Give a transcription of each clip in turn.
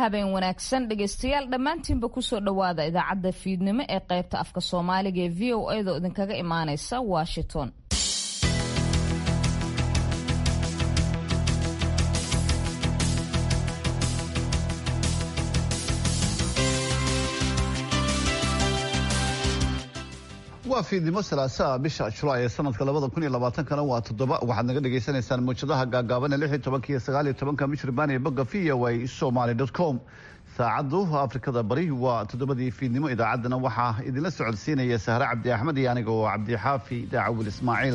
habeen wanaagsan dhegaystayaal dhammaantiinba kusoo dhowaada idaacadda fiidnimo ee qaybta afka soomaaliga ee v o a da idinkaga imaaneysa washington waa fiidnimo salaasaa bisha julaay ee sanadka labada kun iyo labaatankana waa toddoba waxaad naga dhagaysanaysaan mawjadaha gaagaaban ee lix iyo tobanka iyo sagaal iyo tobanka michirbaan ee bogga v o a somaly dot com saacaddu afrikada bari waa toddobadii fiidnimo idaacaddana waxaa idinla socodsiinaya sahre cabdi axmed iyo aniga oo cabdixaafi daacawil ismaaciil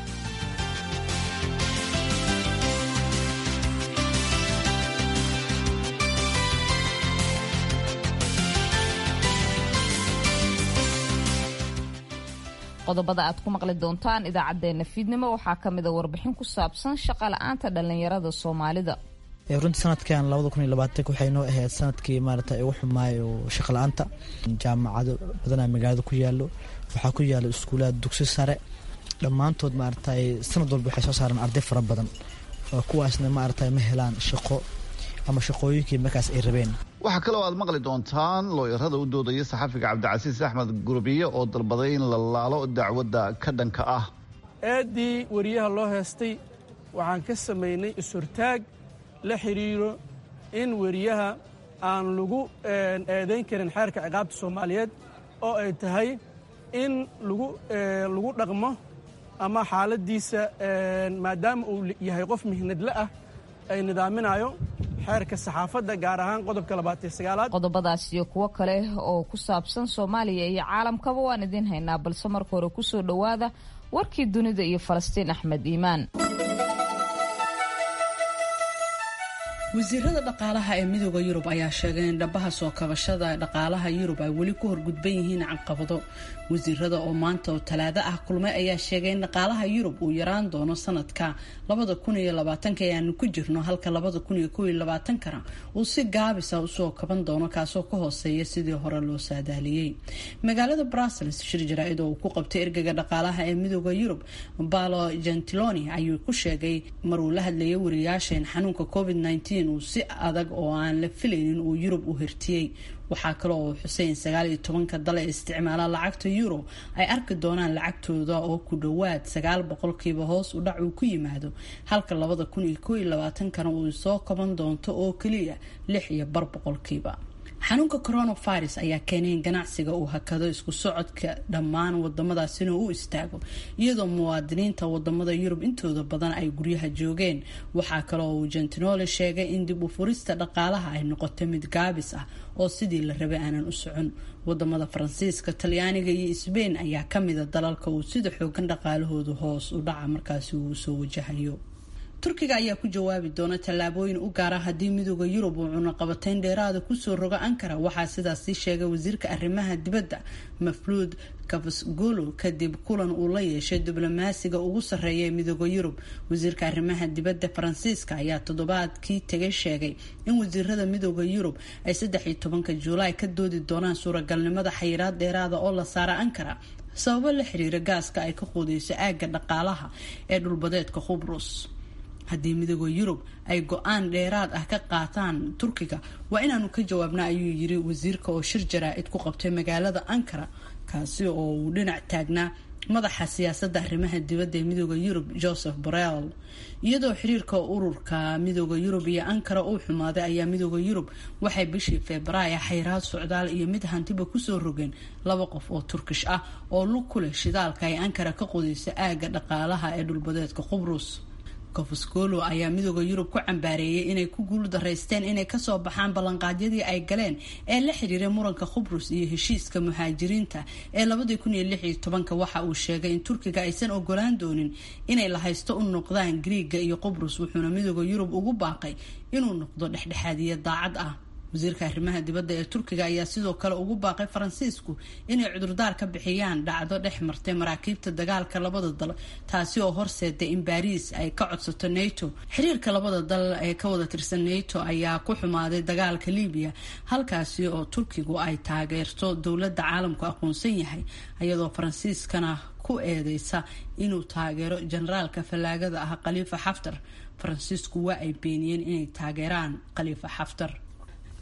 qodobada aad ku maqli doontaan idaacadeena fiidnimo waxaa kamida warbixin ku saabsan shaqa la-aanta dhalinyarada soomaalida runtii sanadkan labada kun iyo labaatank waxay noo ahayd sanadkii maarata ugu xumaayo shaqa la-aanta jaamacado badanaa magaalada ku yaalo waxaa ku yaalo iskuulaad dugsi sare dhammaantood maarata sanad walba waxay soo saareen arday fara badan oo kuwaasna maarata ma helaan shaqo ama shaqooyinkii markaas ay rabeen waxaa kaloo aad maqli doontaan looyarada u doodaya saxafiga cabdicasiis axmed gurbiye oo dalbaday in la laalo dacwadda ka dhanka ah eeddii wariyaha loo heestay waxaan ka samaynay is-hortaag la xidhiiro in weriyaha aan lagu eedayn karin xeerka ciqaabta soomaaliyeed oo ay tahay in lagu dhaqmo ama xaaladdiisa maadaama uu yahay qof mihnadle ah ay nidaaminayo xeerka saxaafadda gaar ahaan qodobka labaatan sagaalaad qodobadaas iyo kuwo kale oo ku saabsan soomaaliya iyo caalamkaba waan idiin haynaa balse marka hore kusoo dhowaada warkii dunida iyo falastiin axmed iimaan wasiirada dhaqaalaha ee midooda yurub ayaa sheegay in dhabaha soo kabashada dhaqaalaha yurub ay weli ku horgudban yihiin caqabado wasiirada oo maanta oo talaado ah kulmay ayaa sheegay in dhaqaalaha yurub uu yaraan doono sanadka labada kun iyo labaatanka ee aanu ku jirno halka labada kun iyo kow iyo labaatankana uu si gaabisa usoo kaban doono kaasoo ka hooseeya sidii hore loo saadaaliyey magaalada brussels shir jaraa-id oo uu ku qabtay ergega dhaqaalaha ee midooda yurub balo gentiloni ayuu ku sheegay maruu la hadlayay wariyaasha in xanuunka covid uu si adag oo aan la filaynin uu yurub u hirtiyey waxaa kale oo xuseyn sagaal iyo tobanka dal ee isticmaala lacagta euro ay arki doonaan lacagtooda oo ku dhowaad sagaal boqolkiiba hoos u dhac uu ku yimaado halka labada kun iyo koo iyo labaatankana uu soo kaban doonto oo keliya lix iyo bar boqolkiiba xanuunka coronavirus ayaa keenay in ganacsiga uu hakado isku socodka dhammaan wadamadaas inuu u istaago iyadoo muwaadiniinta wadamada yurub intooda badan ay guryaha joogeen waxaa kaloo uu gentinole sheegay in dib u furista dhaqaalaha ay noqotay mid gaabis ah oo sidii la rabay aanan u socon wadamada faransiiska talyaaniga iyo sbain ayaa kamida dalalka uu sida xoogan dhaqaalahoodu hoos u dhaca markaasi uu soo wajahayo turkiga ayaa ku jawaabi doona tallaabooyin u gaara haddii midooda yurub uu cunaqabateyn dheeraada kusoo rogo ankara waxaa sidaasi sheegay wasiirka arrimaha dibadda mafluud kafasgolo kadib kulan uu la yeeshay diblomaasiga ugu sarreeya ee midooda yurub wasiirka arrimaha dibadda faransiiska ayaa toddobaadkii tegay sheegay in wasiirada midooda yurub ay saddex iyo tobanka juulaay ka doodi doonaan suuragalnimada xayiraad dheeraada oo la saara ankara sababo la xiriira gaaska ay ka quudeyso aagga dhaqaalaha ee dhulbadeedka khubrus haddii midooda yurub ay go-aan dheeraad ah ka qaataan turkiga waa inaanu ka jawaabna ayuu yiri wasiirka oo shir jaraa-id ku qabtay magaalada ankara kaasi oo uu dhinac taagnaa madaxa siyaasadda arrimaha dibadda ee midooda yurub joseph borrell iyadoo xiriirka ururka midooda yurub iyo ankara uu xumaaday ayaa midooda yurub waxay bishii februaayo xayraad socdaal iyo mid hantiba kusoo rogeen laba qof oo turkish ah oo lug ku leh shidaalka ay ankara ka qodaysa aagga dhaqaalaha ee dhulbadeedka qubrus kofosgolo ayaa midooda yurub ku cambaareeyay inay ku guul daraysteen inay kasoo baxaan ballanqaadyadii ay galeen ee la xiriiray muranka khubrus iyo heshiiska muhaajiriinta ee labadii kun iyo lix iyo tobanka waxa uu sheegay in turkiga aysan ogolaan doonin inay la haysto u noqdaan griiga iyo qubrus wuxuuna midooda yurub ugu baaqay inuu noqdo dhexdhexaadiye daacad ah wasiirka arrimaha dibadda ee turkiga ayaa sidoo kale ugu baaqay faransiisku inay cudurdaar ka bixiyaan dhacdo dhex martay maraakiibta dagaalka labada dal taasi oo horseeday in baariis ay ka codsato nato xiriirka labada dal ee ka wada tirsan nato ayaa ku xumaaday dagaalka libiya halkaasi oo turkigu ay taageerto dowladda caalamku aqoonsan yahay iyadoo faransiiskana ku eedeysa inuu taageero generaalka fallaagada ah khaliifa xaftar faransiisku waa ay beeniyeen inay taageeraan khaliifa xaftar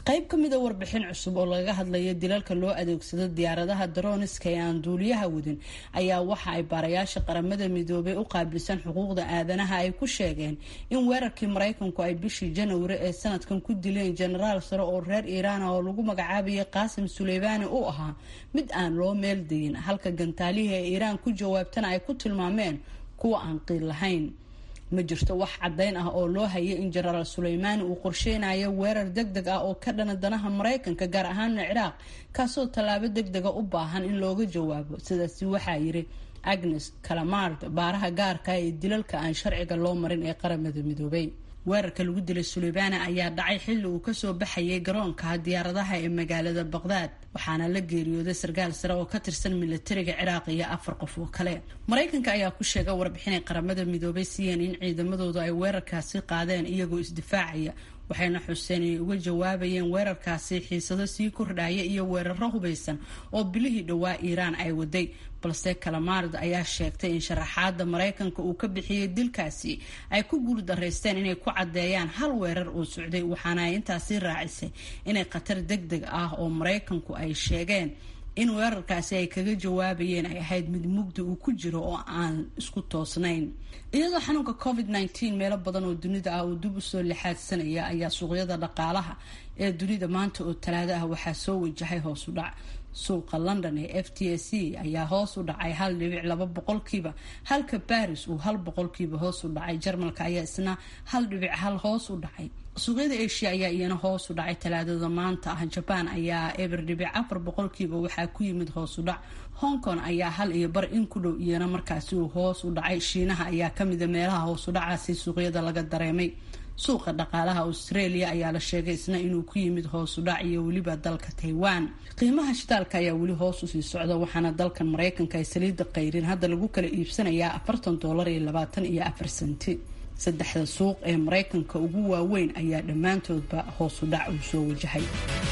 qayb ka mida warbixin cusub oo lagaga hadlaya dilalka loo adeegsado diyaaradaha daroniska ee aan duuliyaha wadin ayaa waxa ay baarayaasha qaramada midoobay u qaabilsan xuquuqda aadanaha ay ku sheegeen in weerarkii maraykanku ay bishii janwari ee sanadkan ku dileen jenaraal sare oo reer iiraan ah oo lagu magacaabayay qaasim suleymaani uu ahaa mid aan loo meeldayin halka gantaalihii ee iiraan ku jawaabtana ay ku tilmaameen kuwa aan qiil lahayn ma jirto wax caddayn ah oo loo hayay in jenaraal suleymaani uu qorsheynayo weerar deg deg ah oo ka dhana danaha maraykanka gaar ahaana ciraaq kaasoo tallaabo deg dega u baahan in looga jawaabo sidaasi waxaa yiri agnes calamard baaraha gaarka ee dilalka aan sharciga loo marin ee qaramada midoobay weerarka lagu dilay suleybaani ayaa dhacay xilli uu kasoo baxayay garoonka diyaaradaha ee magaalada baqdaad waxaana la geeriyooday sarkaal sare oo ka tirsan milatariga ciraaq iyo afar qof oo kale maraykanka ayaa ku sheegay warbixinay qaramada midoobay siiyeen in ciidamadoodu ay weerarkaasi qaadeen iyagoo isdifaacaya waxayna xuseen inay uga jawaabayeen weerarkaasi xiisado sii kordhaya iyo weeraro hubaysan oo bilihii dhowaa iiraan ay waday balse kalamaard ayaa sheegtay in sharaxaada maraykanka uu ka bixiyey dilkaasi ay ku guuldaraysteen inay ku caddeeyaan hal weerar uu socday waxaana ay intaasi raacisay inay khatar deg deg ah oo maraykanku ay sheegeen in weerarkaasi ay kaga jawaabayeen ay ahayd mid mugdi uu ku jiro oo aan isku toosnayn iyadoo xanuunka covid nteen meelo badan oo dunida ah uu dib usoo lixaadsanaya ayaa suuqyada dhaqaalaha ee dunida maanta oo talaado ah waxaa soo wajahay hoos u dhac suuqa london ee f t s c ayaa hoos u dhacay hal dhibic laba boqolkiiba halka baris uu hal boqolkiiba hoos u dhacay jarmalka ayaa isna hal dhibic hal hoos u dhacay suuqyada asia ayaa iyana hoos u dhacay talaadada maanta ah jabaan ayaa eber dhibic afar boqolkiiba waxaa ku yimid hoos u dhac hong kong ayaa hal iyo bar in ku dhow iyana markaasi uu hoos u dhacay shiinaha ayaa kamida meelaha hoos u dhacaasi suuqyada laga dareemay suuqa dhaqaalaha australia ayaa la sheegay isna inuu ku yimid hoos u dhac iyo weliba dalka taiwan qiimaha shitaalka ayaa weli hoos usii socda waxaana dalkan maraykanka ay saliida qayrin hadda lagu kala iibsanayaa afartan doolar iyo labaatan iyo afar senti saddexda suuq ee maraykanka ugu waaweyn ayaa dhammaantoodba hoos u dhac uu soo wajahay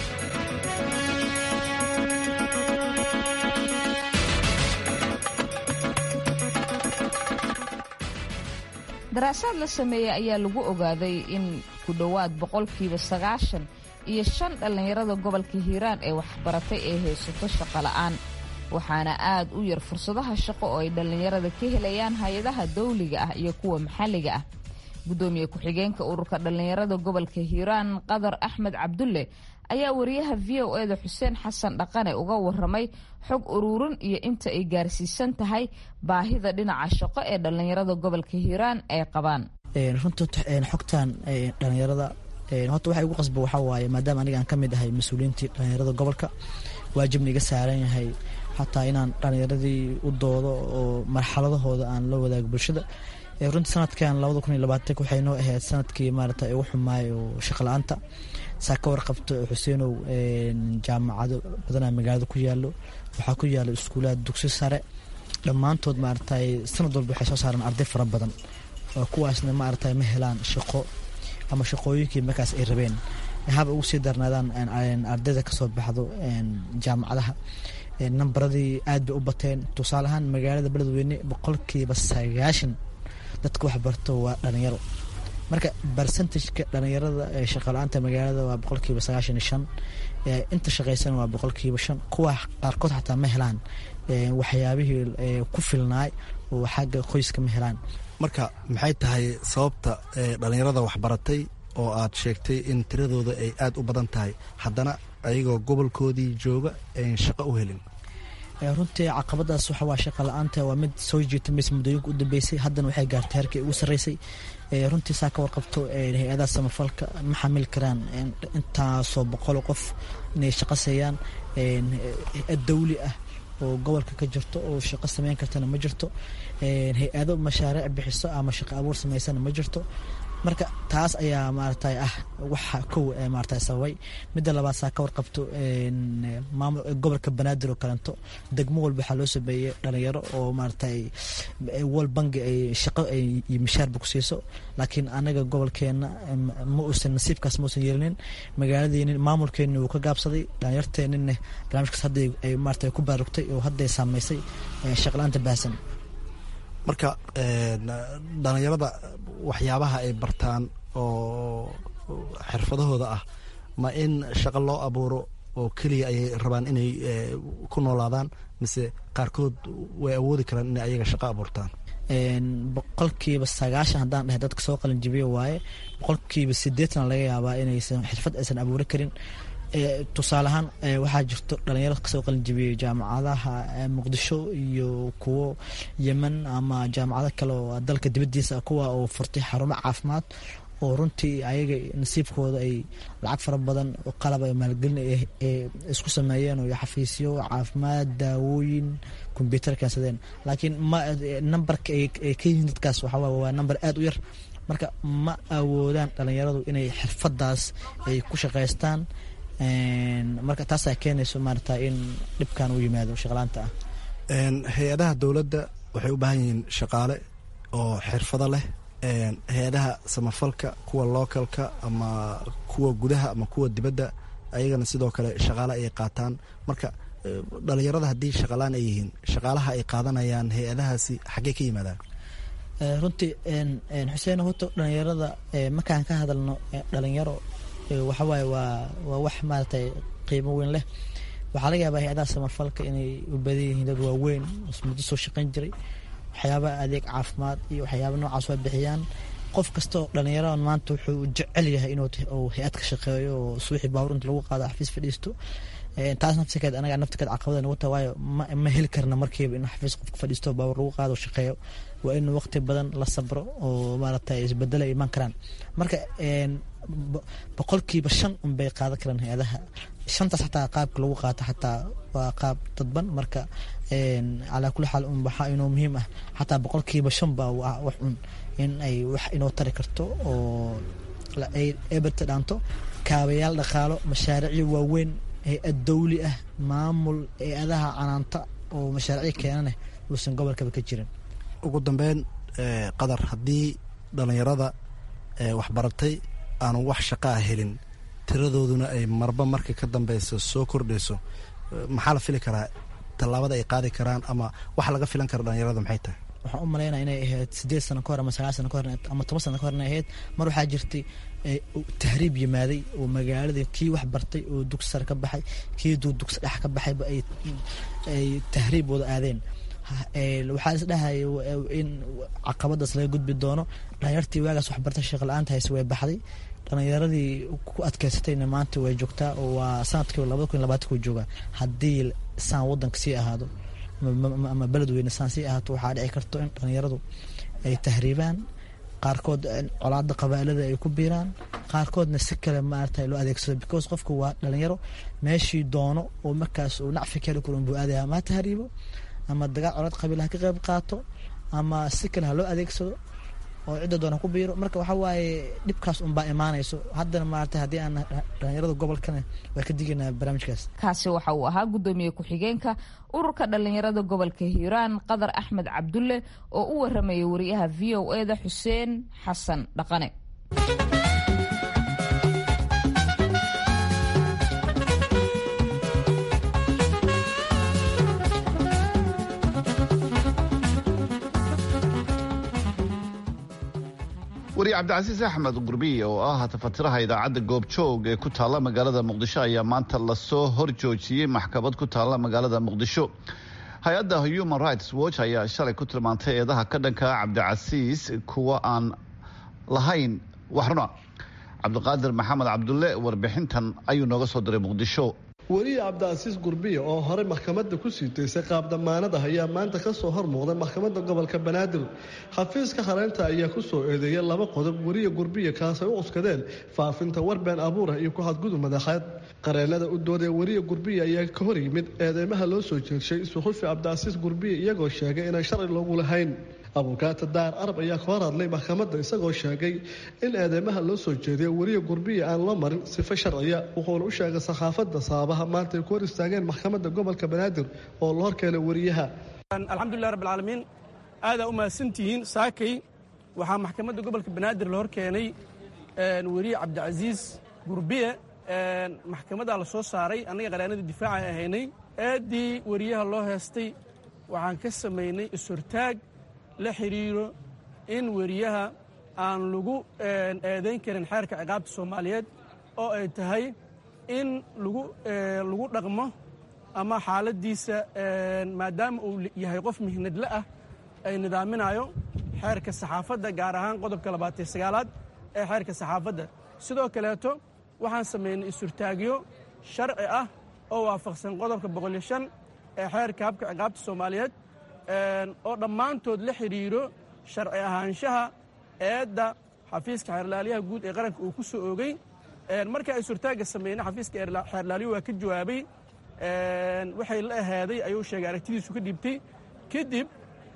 daraasaad la sameeyey ayaa lagu ogaaday in ku dhowaad boqolkiiba sagaashan iyo shan dhallinyarada gobolka hiiraan ee waxbaratay ay haysato shaqo la'aan waxaana aad u yar fursadaha shaqo oo ay dhallinyarada ka helayaan hay-adaha dawliga ah iyo kuwa maxalliga ah gudoomiye ku-xigeenka ururka dhallinyarada gobolka hiiraan qadar axmed cabdulle ayaa wariyaha v o eda xuseen xasan dhaqane uga waramay xog ururin iyo inta ay gaarsiisan tahay baahida dhinaca shaqo ee dhallinyarada gobolka hiiraan ay qabaan runta xogtan dhallinyarada horta waxa igu qasba waxaa waaye maadaama aniga aan ka mid ahay mas-uuliyiintii dhallinyarada gobolka waajibna iga saaran yahay xataa inaan dhallinyaradii u doodo oo marxaladahooda aan la wadaago bulshada runtii sanadkan labada kun iyo labaatank waxay noo ahayd sanadkii maarata ugu xumaay oo shaqo la-aanta saa ka warqabto xuseenow jaamacado badanaa magaalada ku yaalo waxaa ku yaalo iskuulaha dugsi sare dhammaantood maaragtay sanad walba waxay soo saaraan arday fara badan oo kuwaasna maaragtay ma helaan shaqo ama shaqooyinkii markaas ay rabeen haba ugu sii darnaadaan ardayda kasoo baxdo jaamacadaha nambaradii aad bay u bateen tusaale ahaan magaalada beledweyne boqolkiiba sagaashan dadka wax barto waa dhalinyaro marka barcentageka dhalinyarada shaqala-aanta magaalada waa boqolkiiba sagaashan iyo shan inta shaqaysan waa boqolkiiba shan kuwa qaarkood xataa ma helaan waxyaabihii ku filnaay oo xagga qoyska ma helaan marka maxay tahay sababta dhalinyarada waxbaratay oo aad sheegtay in tiradooda ay aada u badan tahay haddana ayagoo gobolkoodii jooga ayn shaqo u helin runtii caqabadaas waxa waa shaqa la-aanta waa mid soo jiitamaysa muddooyinka u dambeysay haddana waxay gaartay heerkii ugu sarreysay runtii saa ka warqabto hay-adaha samafalka ma xamili karaan intaasoo boqol qof inay shaqo seeyaan dawli ah oo gobolka ka jirto oo shaqo sameyn kartana ma jirto hay-ado mashaariic bixiso ama shaqo abuur sameysana ma jirto marka taas ayaa maaragtay ah waxa kow maaragtay sababay midda labaad saa ka warqabto maamul gobolka banaadir oo kalento degmo walba waxaa loo sameeyey dhalinyaro oo maaragtay wal bangi ay shaqo iyo mishaarba ku siiso laakiin anaga gobolkeena ma uusan nasiibkaas ma uusan yeelinin magaaladeeni maamulkeeni wuu ka gaabsaday dhalinyarteenina barnaamijkaas hadda ay maaragtay ku baarugtay oo hadday saameysay shaqla-aanta baahsan marka dhalinyarada waxyaabaha ay bartaan oo xirfadahooda ah ma in shaqo loo abuuro oo keliya ayay rabaan inay ku noolaadaan mise qaarkood way awoodi karaan inay ayaga shaqo abuurtaan boqolkiiba sagaashan haddaan dhahay dadka soo qalinjibiyo waaye boqolkiiba sideetan laga yaabaa inaysan xirfad aysan abuuri karin tusaale ahaan waxaa jirto dhalinyaro kasoo qalinjibiyey jaamacadaha muqdisho iyo kuwo yemen ama jaamacado kale oo dalka dibadiisa kuwa oo furtay xarumo caafimaad oo runtii ayaga nasiibkooda ay lacag fara badan qalab ay maalgelin isku sameeyeen oo xafiisyo caafimaad daawooyin kombyuutar keensadeen laakiin ma nambarka ay ka yihiin dadkaas waxaa waa namber aada u yar marka ma awoodaan dhalinyaradu inay xirfadaas ay ku shaqaystaan marka taasaa keenayso maarata in dhibkan u yimaado shaqlaanta ah hay-adaha dowladda waxay u baahan yihiin shaqaale oo xirfado leh hay-adaha samafalka kuwa localka ama kuwa gudaha ama kuwa dibadda ayagana sidoo kale shaqaale ayay qaataan marka dhalinyarada haddii shaqalaan ay yihiin shaqaalaha ay qaadanayaan hay-adahaasi xaggee ka yimaadaan runtii xuseen hoto dhalinyarada markaan ka hadalno dhalinyaro waxawaaye waa waa wax maaratay qiimo weyn leh waxaa laga yaabaa hay-adaha samafalka inay u badan yihiin dad waaweyn muddo soo shaqayn jiray waxyaabaha adeeg caafimaad iyo waxyaaba noocaas waa bixiyaan qof kastoo dhalinyaradan maanta wuxuu jecel yahay inuu hay-ad ka shaqeeyo oo suuxii baawur inta lagu qaado xafiis fadhiisto taas nafsikeed anaga naftikeed caqabada nagu taha waayo ma heli karna markiiba in xafiis qofka fadhiisto baawur lagu qaado shaqeeyo waa in waqti badan la sabro oo maaragtay isbedela imaan karaan marka boqolkiiba shan unbay qaadan karaan hay-adaha shantaas xataa qaabka lagu qaato xataa waa qaab dadban marka calaa kulli xaal un waxaa inoo muhiim ah xataa boqolkiiba shan baa wax un in ay wax inoo tari karto oo ay eberta dhaanto kaabayaal dhaqaalo mashaariicyo waaweyn hay-ad dawli ah maamul hay-adaha canaanta oo mashaariicyo keenaneh uusan gobolkaba ka jirin ugu dambeyn qadar haddii dhalinyarada waxbaratay aanu wax shaqaa helin tiradooduna ay marba marka ka dambeysa soo kordhayso maxaa la fili karaa tallaabada ay qaadi karaan ama waxa laga filan kara dhalinyarada maxay tahay waxaan u malaynaa inay ahayd sideed sano ka hor ama sagaal sano ka hor ama toban sano ka hor inay ahayd mar waxaa jirtay tahriib yimaaday oo magaaladii kii wax bartay oo dugsi sare ka baxay kii dugsi dhex ka baxayba ay tahriib wada aadeen waxaa is dhahaya in caqabadaas laga gudbi doono dhalinyartii waagaas waxbartay shaqo la-aanta hayse way baxday dhalinyaradii ku adkeysatayna maanta way joogtaa oo waa sanadkii labada kun labaatanku joogaa haddii saan wadanka sii ahaado ama beledweyne saan sii ahaato waxaa dhici karto in dhalinyaradu ay tahriibaan qaarkood colaada qabaalada ay ku biiraan qaarkoodna si kale maarata loo adeegsado because qofku waa dhalinyaro meeshii doono oo markaas uu nacfi ka heli karo unbuu aadaya ama ha tahriibo ama dagaal colaad qabiil ha ka qayb qaato ama si kale ha loo adeegsado oo cidda doona ku biiro marka waxaa waaye dhibkaas unbaa imaanayso haddana maarata haddii aan dhalinyarada gobolkana waa ka digaynaa barnaamijkaas kaasi waxa uu ahaa guddoomiye ku-xigeenka ururka dhalinyarada gobolka hiiraan qadar axmed cabdulle oo u waramayay wariyaha v o e da xuseen xasan dhaqane wariye cabdicasiis axmed gurbiye oo ah tafatiraha idaacadda goobjoog ee ku taalla magaalada muqdisho ayaa maanta lasoo horjoojiyey maxkamad ku taalla magaalada muqdisho hay-adda human rights watch ayaa shalay ku tilmaantay eedaha ka dhanka cabdicasiis kuwa aan lahayn waxruna cabdiqaadir maxamed cabdulle warbixintan ayuu nooga soo diray muqdisho weriye cabdicasiis gurbiye oo horey maxkamadda ku siitaysay qaab damaanad ah ayaa maanta ka soo hormuuqday maxkamadda gobolka banaadir xafiiska hareynta ayaa ku soo eedeeyay laba qodob weriye gurbiye kaasay u cuskadeen faafinta warbeen abuurah iyo ku xadgudub madaxeed qareennada u doodee weriye gurbiye ayaa ka hor yimid eedeymaha loo soo jeedshay suxufi cabdicasiis gurbiye iyagoo sheegay inaan sharci loogu lahayn abukaata daar arab ayaa ka hor hadlay maxkamadda isagoo sheegay in eedeymaha loo soo jeediya weriye gurbiya aan loo marin sifo sharciya wuxuuna u sheegay saxaafadda sababaha maanta ay ku hor istaageen maxkamadda gobolka banaadir oo la horkeenay weriyaha alxamdulilah rabbilcaalamiin aadaa u mahadsantihiin saakay waxaa maxkamadda gobolka banaadir la hor keenay weriye cabdicasiis gurbiye maxkamaddaa la soo saaray annaga qaraanadii difaaca ahaynay eeddii weriyaha loo heestay waxaan ka samaynay is-hortaag la xidhiiro in weriyaha aan lagu eedayn karin xeerka ciqaabta soomaaliyeed oo ay tahay in lagu lagu dhaqmo ama xaaladdiisa maadaama uu yahay qof mihnadle ah ay nidaaminayo xeerka saxaafadda gaar ahaan qodobka labaatan sagaalaad ee xeerka saxaafadda sidoo kaleeto waxaan samaynay isurtaagyo sharci ah oo waafaqsan qodobka boqol iyo shan ee xeerka habka ciqaabta soomaaliyeed oo dhammaantood la xidhiiro sharci ahaanshaha eedda xafiiska xeerlaaliyaha guud ee qaranka uu ku soo oogay marka isurtaagga sameynay xafiiska xeerlaaliyu waa ka jawaabay waxay la ahaaday ayuu sheegay aragtidiisu ka dhiibtay kadib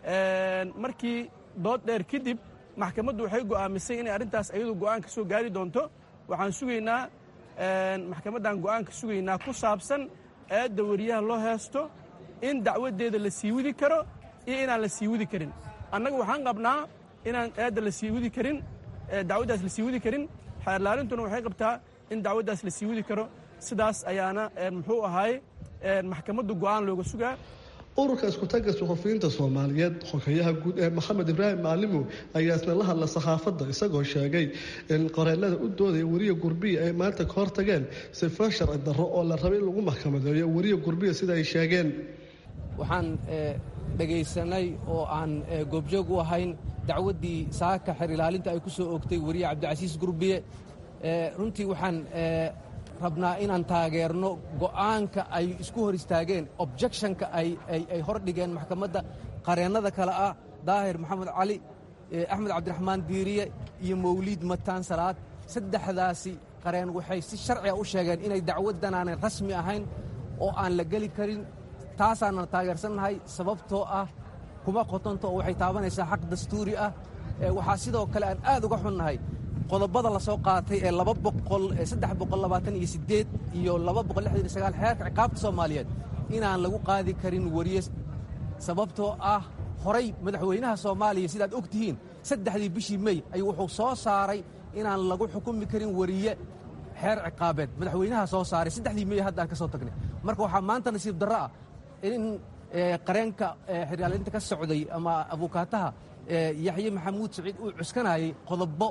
markii dood dheer kadib maxkamaddu waxay go'aamisay inay arrintaas ayadu go'aan ka soo gaari doonto waxaan sugaynaa maxkamaddan go'aan ka sugaynaa ku saabsan eedda wariyaha loo heesto in dacwaddeeda la sii widi karo iyo inaan la sii widi karin annaga waxaan qabnaa inaan eedda la sii widi karin dacwaddaas la sii widi karin xeerlaalintuna waxay qabtaa in dacwaddaas la sii widi karo sidaas ayaana muxuu ahaay maxkamaddu go'aan looga sugaa ururka iskutagga suxufiyiinta soomaaliyeed xogayaha guud ee maxamed ibraahim macalimo ayaa isna la hadla saxaafadda isagoo sheegay in qoreelada u doodaya weriya gurbiya ay maanta ka hortageen sifo sharci darro oo la rabay in lagu maxkamadeeyo weriya gurbiya sida ay sheegeen waxaan dhegaysanay oo aan goobjoog u ahayn dacwaddii saaka xer ilaalinta ay ku soo oogtay weriye cabdicasiis gurbiye runtii waxaan rabnaa inaan taageerno go'aanka ay isku hor istaageen objectionka ay hor dhigeen maxkamadda qareennada kale ah daahir maxamed cali axmed cabdiraxmaan diiriye iyo mawliid mataan salaad saddexdaasi qareen waxay si sharciga u sheegeen inay dacwaddan aanay rasmi ahayn oo aan la geli karin taasaanan taageersannahay sababtoo ah kuma qotonto oo waxay taabanaysaa xaq dastuuri ah waxaa sidoo kale aan aad uga xunnahay qodobada la soo qaatay ee laba boqol saddex boqol labaatan iyo siddeed iyo laba boqol lixdan iyo sagaal xeerka ciqaabta soomaaliyeed inaan lagu qaadi karin weriye sababtoo ah horay madaxweynaha soomaaliya sidaad og tihiin saddexdii bishii mey ayuu wuxuu soo saaray inaan lagu xukumi karin weriye xeer ciqaabeed madaxweynaha soo saaray saddexdii mey haddaan ka soo tagnay marka waxaa maanta nasiib darro ah in qareenka xeryaalinta ka socday ama abukaataha yaxye maxamuud saciid uu cuskanayay qodobo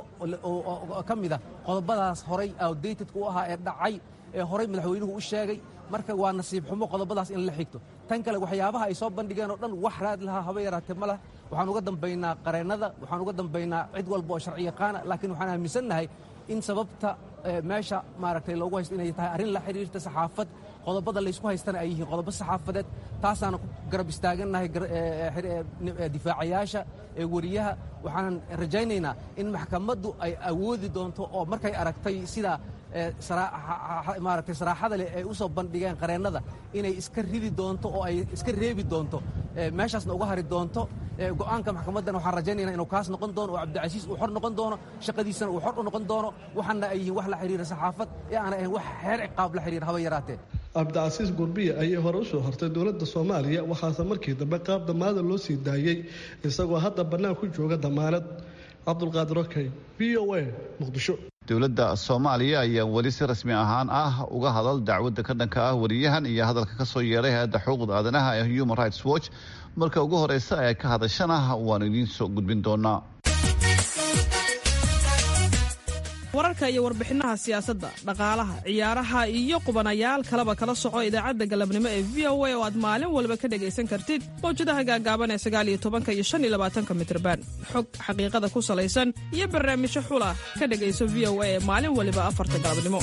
ka mid a qodobadaas horay outdatedka u ahaa ee dhacay ee horay madaxweynuhu u sheegay marka waa nasiib xumo qodobadaas in la xigto tan kale waxyaabaha ay soo bandhigeen oo dhan wax raad lahaa haba yaraatee ma leh waxaan uga dambaynaa qareennada waxaan uga dambaynaa cid walba oo sharci yaqaana laakiin waxaan aaminsannahay in sababta meesha maaragtay loogu haysto inay tahay arrin la xidhiirta saxaafad qodobada laysku haystana ay yihiin qodobo saxaafadeed taasaana ku garab istaagannahay difaacayaasha ee weriyaha waxaanan rajaynaynaa in maxkamaddu ay awoodi doonto oo markay aragtay sida maaragtay saraaxada leh ay u soo bandhigeen qareennada inay iska ridi doonto oo ay iska reebi doonto meeshaasna uga hari doonto go'aanka maxkamaddana waxaan rajaynaynaa inuu kaas noqon doono oo cabdicasiis uu xor noqon doono shaqadiisana uu xor u noqon doono waxaana ay yihiin wax la xidhiira saxaafad ee aanay ahayn wax xeer ciqaab la xidhiira haba yaraatee cabdicasiis gurbiya ayay hore u soo hortay dowladda soomaaliya waxaase markii dambe qaab damaanada loo sii daayey isagoo hadda bannaan ku jooga damaanad cabdulqaadir okey v o a muqdisho dowladda soomaaliya ayaa weli si rasmi ahaan ah uga hadal dacwadda ka dhanka ah wariyahan iyo hadalka ka soo yeeray hay-adda xuquuqda aadanaha ee human rights watch marka ugu horeysa ay ka hadashana waanu idiin soo gudbin doonaa wararka iyo warbixinaha siyaasadda dhaqaalaha ciyaaraha iyo qubanayaal kaleba kala soco idaacadda galabnimo ee v o a oo aad maalin walba ka dhegaysan kartid mawjadaha gaagaaban ee sagaaliyo tobanka iyo shan iyo labaatanka mitrban xog xaqiiqada ku salaysan iyo barnaamijyo xula ka dhegayso v o a ee maalin waliba afarta galabnimo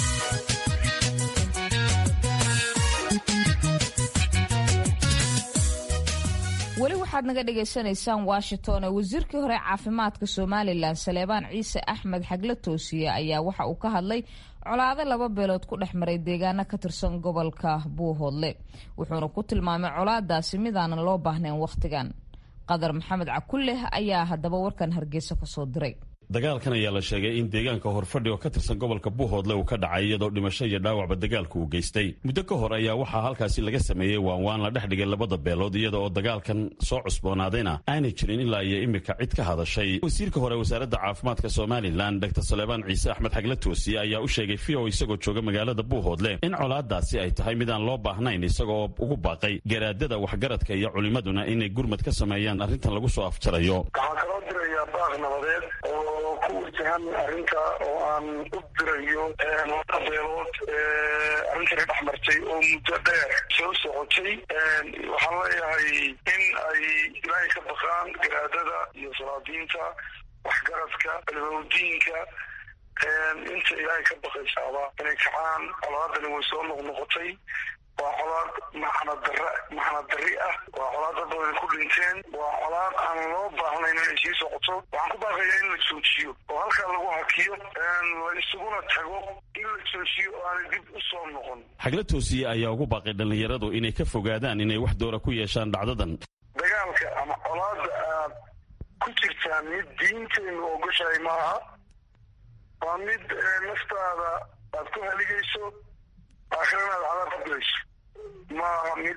weli waxaad naga dhagaysanaysaan washington oo wasiirkii hore caafimaadka somalilan saleebaan ciise axmed xagle toosiye ayaa waxa uu ka hadlay colaado laba beelood ku dhex maray deegaano ka tirsan gobolka buuhoodle wuxuuna ku tilmaamay colaadaasi midaanan loo baahnayn wakhtigan qadar maxamed cakulleh ayaa haddaba warkan hargeysa kasoo diray dagaalkan ayaa la sheegay in deegaanka horfadhi oo ka tirsan gobolka buuhoodle uu ka dhacay iyadoo dhimasho iyo dhaawacba dagaalku uu geystay muddo ka hor ayaa waxaa halkaasi laga sameeyey waanwaan la dhex dhigay labada beelood iyada oo dagaalkan soo cusboonaadayna aanay jirin ilaa iyo imika cid ka hadashay wasiirka hore wasaaradda caafimaadka somalilan dr salebaan ciise axmed xagle toosiye ayaa u sheegay v o isagoo jooga magaalada buuhoodle in colaadaasi ay tahay mid aan loo baahnayn isagoo ugu baaqay garaadada waxgaradka iyo culimmaduna inay gurmad ka sameeyaan arrintan lagu soo afjarayo ku wajahan arrinta oo aan u dirayo laba beelood arrintani dhex martay oo muddo dheer soo socotay waxaan leeyahay in ay ilaahay ka baqaan garaadada iyo salaadiinta waxgaradka almawdiinka inta ilaahay ka baqaysaaba inay kacaan colaadani way soo noqnoqotay waa colaad maxna dara maxna dari ah waa colaad dad badan ku dhinteen waa colaad aan loo baahnayn inay sii socoto waxaan ku baaqayaa in la joojiyo oo halkaa lagu hakiyo la isuguna tago in la joojiyo oo aanay dib u soo noqon xagla toosiye ayaa ugu baaqay dhallinyaradu inay ka fogaadaan inay wax doora ku yeeshaan dhacdadan dagaalka ama colaada aad ku jirtaan mid diinteennu ogoshahay maaha waa mid naftaada aad ku haligayso aakhirana aad cadaab qabilayso maaha mid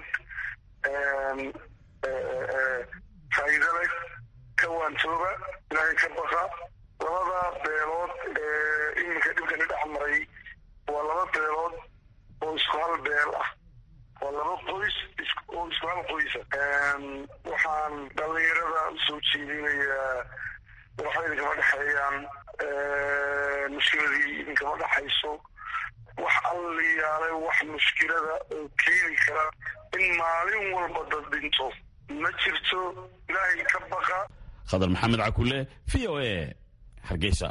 faa'iido leh ka waantooba ilaahay ka baqa labada beelood ee iminka dhibkani dhex maray waa laba beelood oo isku hal beel ah waa laba qoys oo isku hal qoysa waxaan dhallinyarada usoo jeedinayaa waxba idinkama dhexeeyaan mushkiladii idinkama dhexayso wax alliyaalay wax mushkilada oo keeni kara in maalin walba dad dhinto ma jirto ilaahay ka baqa khadar maxamed cakule v o a hargeysa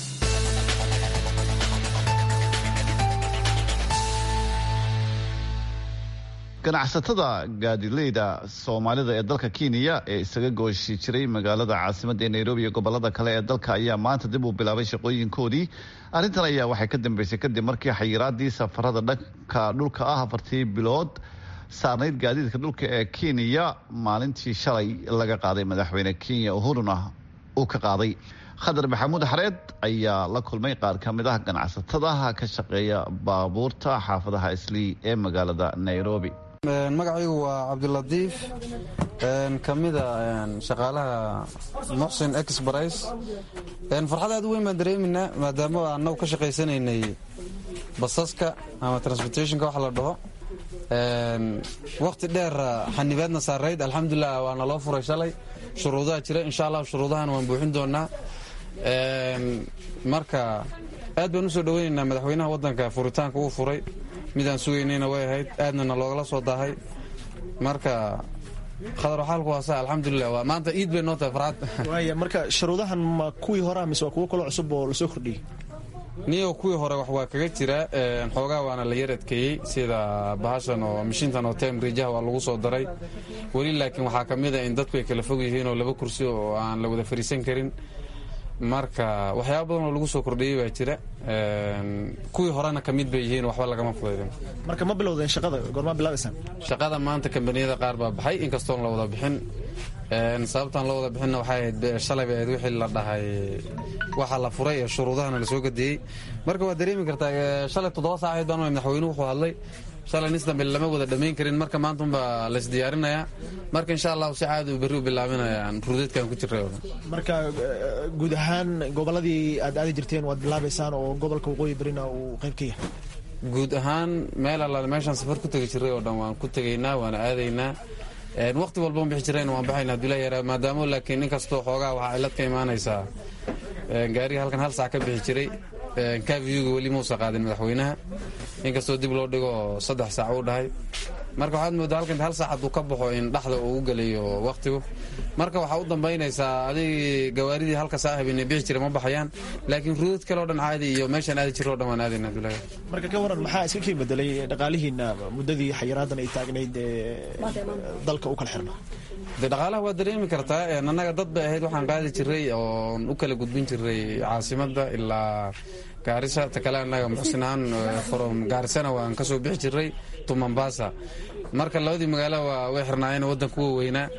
ganacsatada gaadileyda soomaalida ee dalka kenya ee isaga gooshi jiray magaalada caasimadda ee nairobi iyo gobolada kale ee dalka ayaa maanta dib uu bilaabay shaqooyinkoodii arrintan ayaa waxay ka dambeysay kadib markii xayiraadii safarada dhanka dhulka ah afartii bilood saarnayd gaadiidka dhulka ee kenya maalintii shalay laga qaaday madaxweyne kenya uhuruna uu ka qaaday khadar maxamuud xareed ayaa la kulmay qaar ka mid ah ganacsatadaha ka shaqeeya baabuurta xaafadaha islii ee magaalada nairobi magacaygu waa cabdilatiif ka mida shaqaalaha muxsin exbris farxad aad u weyn baan dareeminaa maadaama annagu ka shaqaysanaynay basaska ama transportationka wax la dhaho wakhti dheer xanibaadna saarayd alxamdulilah waana loo furay shalay shuruudaha jira insha allah shuruudahan waan buuxin doonaa marka aad baan u soo dhoweynaynaa madaxweynaha waddanka furitaanka uu furay midaan sugaynayna way ahayd aadnana loogala soo daahay marka khadar xaalku waa sa alxamdulilah waa maanta iid bay noo tahay farxad waaya marka shuruudahan ma kuwii hore mise waa kuwo kaloo cusub oo lasoo kordhiyey niyo kuwii hore wax waa kaga jira xoogaa waana la yar adkeeyey sida bahashan oo mishintan oo tem rijaha waa lagu soo daray weli laakiin waxaa ka mid a in dadku ay kala fog yihiin oo laba kursi oo aan la wada fariisan karin marka waxyaaba badan oo lagu soo kordhiyey baa jira kuwii horena ka mid bay yihiin waxba lagama fudaydin marka ma bilowdeen shaqada goormaa bilaabaysaan shaqada maanta kambaniyada qaar baa baxay inkastoon la wada bixin sababtaan loo wada bixinna waxay ahayd shalay bay ahayd wixii la dhahay waxa la furay ee shuruudahana lasoo gadeeyey marka waad dareemi kartaa shalay toddoba saacayd baan madaxweynuhu wuxuu hadlay shalay nis dambe lama wada dhammayn karin marka maanta unbaa laisdiyaarinayaa marka insha allahu si caadi u berri u bilaabanayaan ruudeedkan ku jiray oo dhan marka guud ahaan gobolladii aad aadi jirteen waad bilaabaysaan oo gobolka waqooyi berina uu qayb ka yahay guud ahaan meel allaale meeshaan safar ku tegi jiray oo dhan waan ku tegaynaa waana aadaynaa waqti walba un bixi jirayna waan baxayna haduu la yaraa maadaamo laakiin inkastoo xoogaa waxaa cilad ka imaanaysaa gaariga halkan hal saac ka bixi jiray kavyuga weli muusa qaadin madaxweynaha inkastoo dib loo dhigo saddex saac uu dhahay marka waxaad moodaa halkan hal saacad uu ka baxo in dhaxda uu u gelayo waqtigu marka waxaa u dambaynaysaa adig gawaaridii halka saa habeenay bixi jira ma baxayaan laakiin ruudad kale oo dhan caadi iyo meeshaan aadi jiro o dhan waan aadayna abdullaahi marka ka waran maxaa iska kii bedelay dhaqaalihiina muddadii xayiraadan ay taagnayd ee dalka u kala xirna de dhaqaalaha waa dareemi kartaa annaga dad bay ahayd waxaan qaadi jiray oon u kala gudbin jiray caasimadda ilaa gaarisa ta kale annaga muxsin ahaan from gaarisana waan ka soo bixi jiray to mombasa marka labadii magaalo waa way xirnaayeen waddan kuwa weynaa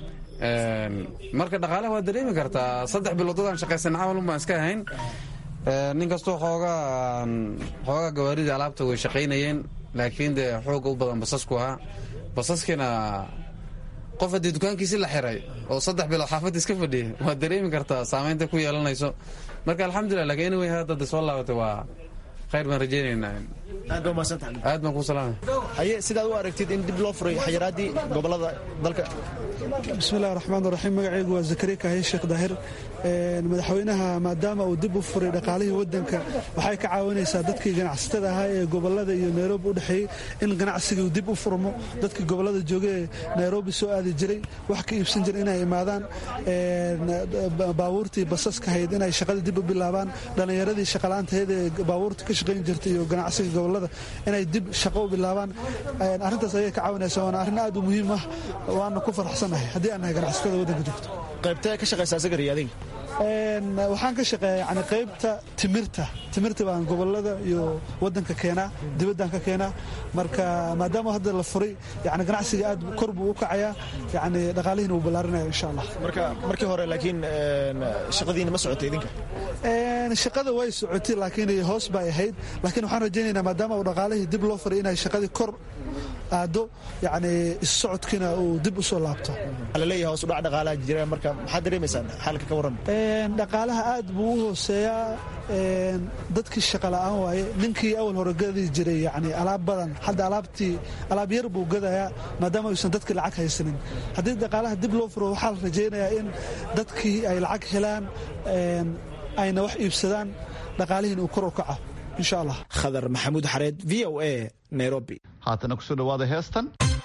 marka dhaqaalaha waa dareemi kartaa saddex bilood dadaan shaqaysan camalun baan iska ahayn nin kastoo xoogaa xoogaa gawaaridii alaabta way shaqaynayeen laakiin dee xooga u badan basasku ahaa basaskiina qof haddii dukaankiisi la xiray oo saddex bilood xaafadda iska fadhiya waad dareemi kartaa saamaynta ku yeelanayso marka alxamdulilah lakin anyway hadda soo laabatay waa khayr baan rajaynaynaa aad baa mahadsantahay aad baan kuu salaamay haye sidaad u aragtid in dib loo furay xayiraadii gobolada dalka bismillahi raxmaan raxiim magacaygu waa zakariya kahaye sheekh daahir madaxweynaha maadaama uu dib u furay dhaqaalihii wadanka waxay ka caawinaysaa dadkii ganacsatada ahaa ee gobolada iyo nairobi u dhexeeyey in ganacsigii dib u furmo dadkii gobolada jooga ee nairobi soo aadi jiray wax ka iibsan jira inay imaadaan baabuurtii basaska hayd inay shaqadii dib u bilaabaan dhallinyaradii shaqala'aantahayd ee baabuurta ka shaqayn jirtay iyo ganacsiga gobolada inay dib shaqo u bilaabaan arrintaas ayay ka caawinaysa waana arrin aad u muhiim ah waana ku faraxsannahay haddii aan nahay ganacsatada waddanka joogto qaybtee ka shaqaysaa sagari adiga waxaan ka shaqeeya yani qaybta timirta timirta baan gobolada iyo wadanka keenaa dibaddaan ka keenaa marka maadaama hadda la furay yani ganacsiga aad kor buu u kacayaa yani dhaqaalihiina wuu ballaarinaya insha allah marka markii hore laakiin shaqadiina ma socotay idinka shaqada way socotay laakiin hoos bay ahayd laakiin waxaan rajaynaynaa maadaama uu dhaqaalihii dib loo furay inay shaqadii kor aado yani issocodkiina uu dib u soo laabto laleeyahay hoos udhac dhaqaalaha jira marka maxaad dareemaysaan xaalka ka warran dhaqaalaha aad buu u hooseeyaa dadkii shaqa la'aan waaye ninkii awal hore gadi jiray yani alaab badan hadda alaabtii alaab yar buu gadayaa maadaama aysan dadkii lacag haysanin haddii dhaqaalaha dib loo furo waxaa la rajaynayaa in dadkii ay lacag helaan ayna wax iibsadaan dhaqaalihiin uu kor u kaco insha allah khadar maxamuud xareed v o a nairobi haatana kusoo dhawaada heestan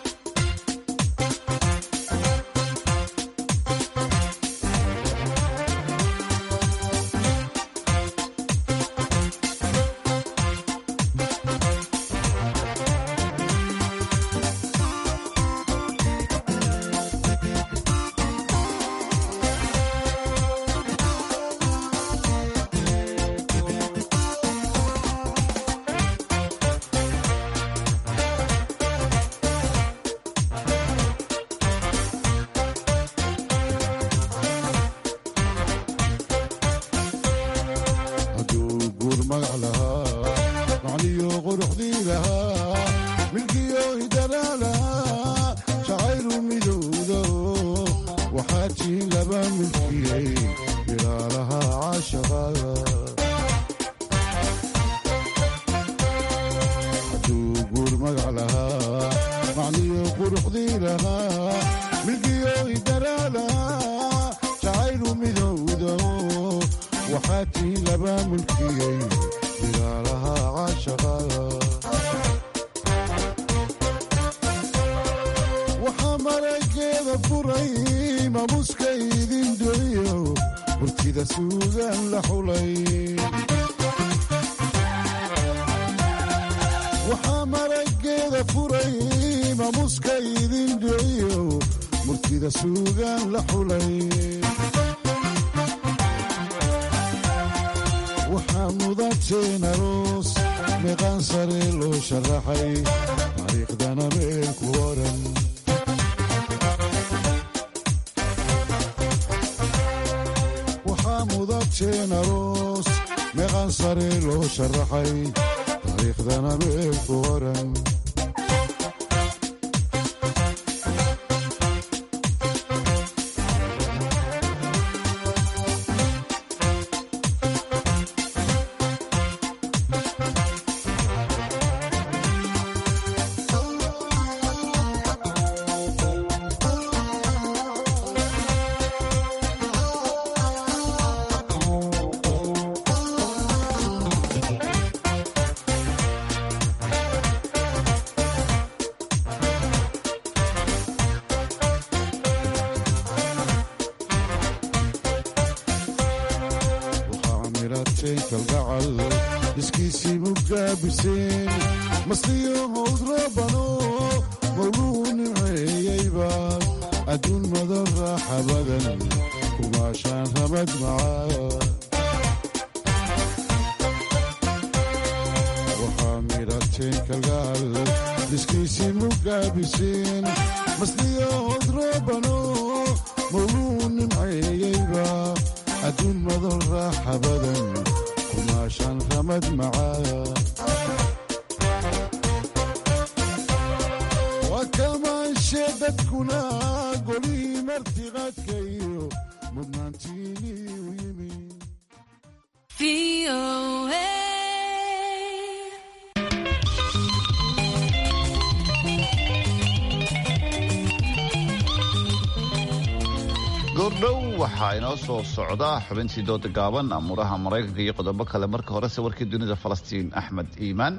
waxaa marageeda furay maamuska idin dhiciyo murtida suugaan la xulay waxaa mudateen aroos meeqaan sare loo sharaxay taariikhdana meel ku oran waxaa mudateen aroos meeqaan sare loo sharaxay taariikhdana meel ku oran waxaa mirateen kalgacal iskiisii mugaabiseen masliyo howd roobano mawluu nimceeyeyba adduun madan raaxa badan kumaashaan ramad macaa waxaa mirateen kalgacal iskiisii mugaabiseen masliyo howd roobano mawluu nimceeyeyba adduun madan raaxa badan kumaashaan ramad macaa waa kalmaanshe dadkuna golihii martiqaadka iyo mudnaantiinii u yimi goordhow waxaa inoo soo socda xubintii dooda gaaban amuuraha maraykanka iyo qodobo kale marka horese warkii dunida falastiin axmed iimaan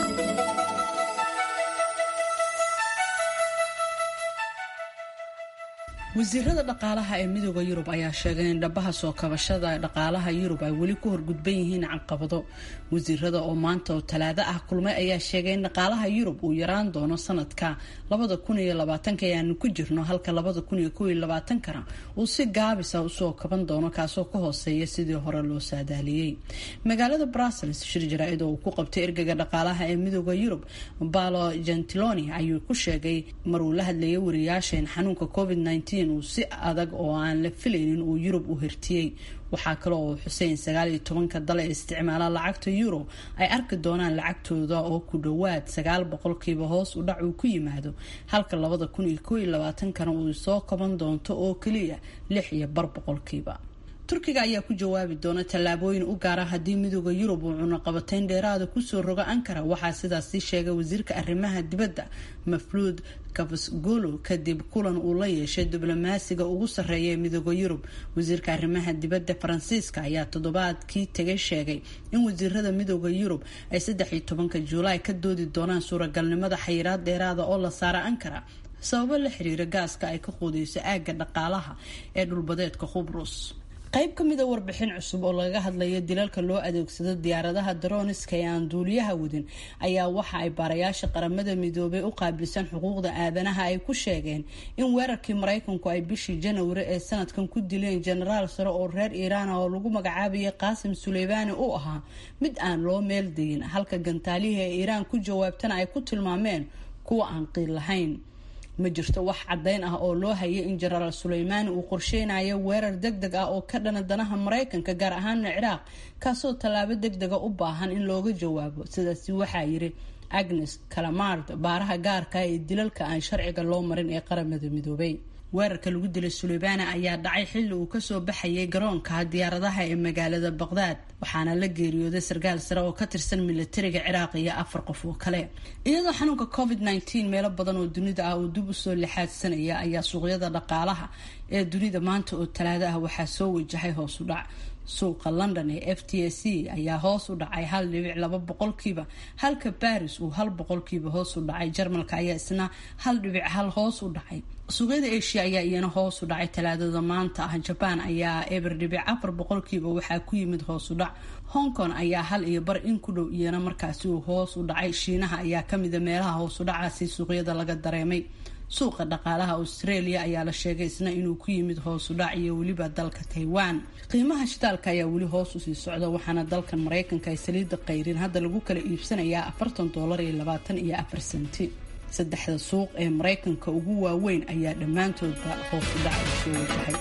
wasiirada dhaqaalaha ee midooda yurub ayaa sheegay in dhabaha soo kabashada dhaqaalaha yurub ay weli ku horgudban yihiin caqabado wasiirada oo maanta oo talaado ah kulmay ayaa sheegay in dhaqaalaha yurub uu yaraan doono sanadka labada kun iyo labaatanka ee aanu ku jirno halka labada kun iyo kow iyo labaatankana uu si gaabisa usoo kaban doono kaasoo ka hooseeya sidii hore loo saadaaliyey magaalada brussels shir jaraa-id oo uu ku qabtay ergeyga dhaqaalaha ee midooda yurub balo gentiloni ayuu ku sheegay maruu la hadlayay wariyaasha in xanuunka covid uu si adag oo aan la filaynin uu yurub u hirtiyey waxaa kale oo xuseen sagaal iyo tobanka dal ee isticmaala lacagta euro ay arki doonaan lacagtooda oo ku dhowaad sagaal boqolkiiba hoos u dhac uu ku yimaado halka labada kun iyo kow iyo labaatankana uu soo kaban doonto oo keliya lix iyo bar boqolkiiba turkiga ayaa ku jawaabi doona tallaabooyin u gaara haddii midooda yurub uu cunaqabatayn dheeraada kusoo rogo ankara waxaa sidaasi sheegay wasiirka arrimaha dibadda mafluud kafsgolo kadib kulan uu la yeeshay diblomaasiga ugu sarreeya ee midooda yurub wasiirka arrimaha dibadda faransiiska ayaa toddobaadkii tegay sheegay in wasiirada midooda yurub ay saddex iyo tobanka juulaay ka doodi doonaan suuragalnimada xayiraad dheeraada oo la saara ankara sababo la xiriira gaaska ay ka quudeyso aagga dhaqaalaha ee dhulbadeedka khubrus qayb ka mida warbixin cusub oo lagaga hadlayo dilalka loo adeegsado diyaaradaha daroniska ee aan duuliyaha wadin ayaa waxa ay baarayaasha qaramada midoobay u qaabilsan xuquuqda aadanaha ay ku sheegeen in weerarkii maraykanku ay bishii janawari ee sanadkan ku dileen jenaraal sare oo reer iiraan oo lagu magacaabayay qaasim suleybaani uu ahaa mid aan loo meeldayin halka gantaalihii ee iiraan ku jawaabtana ay ku tilmaameen kuwa aan qiil lahayn ma jirto wax caddayn ah oo loo hayay in jenaraal suleymaani uu qorsheynayo weerar deg deg ah oo ka dhana danaha maraykanka gaar ahaana ciraaq kaasoo tallaabo deg dega u baahan in looga jawaabo sidaasi waxaa yiri agnes calamard baaraha gaarka ee dilalka aan sharciga loo marin ee qaramada midoobay weerarka lagu dilay suleybaani ayaa dhacay xilli uu kasoo baxayay garoonka diyaaradaha ee magaalada baqdaad waxaana la geeriyooday sarkaal sare oo ka tirsan milatariga ciraaq iyo afar qof oo kale iyadoo xanuunka covid nteen meelo badan oo dunida ah uu dib usoo lixaadsanaya ayaa suuqyada dhaqaalaha ee dunida maanta oo talaado ah waxaa soo wajahay hoos u dhac suuqa london ee f t s c ayaa hoos u dhacay hal dhibic laba boqolkiiba halka baris uu hal boqolkiiba hoos u dhacay jarmalka ayaa isna hal dhibic hal hoos u dhacay suuqyada asia ayaa iyana hoos u dhacay talaadada maanta ah jabaan ayaa eber dhibic afar boqolkiiba waxaa ku yimid hoos u dhac hong kong ayaa hal iyo bar in ku dhow iyana markaasi uu hoos u dhacay shiinaha ayaa kamida meelaha hoos u dhacaasi suuqyada laga dareemay suuqa dhaqaalaha australia ayaa la sheegay isna inuu ku yimid hoos u dhac iyo weliba dalka taiwan qiimaha shidaalka ayaa weli hoos usii socda waxaana dalkan maraykanka ay saliida qayrin hadda lagu kala iibsanayaa afartan doolar iyo labaatan iyo afar senti saddexda suuq ee maraykanka ugu waaweyn ayaa dhammaantoodba hoos u dhac u soo wajahay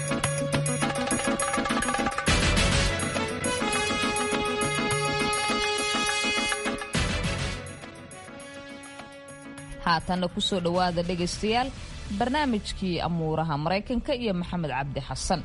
haatanna kusoo dhowaada dhegaystayaal barnaamijkii amuuraha maraykanka iyo maxamed cabdi xasan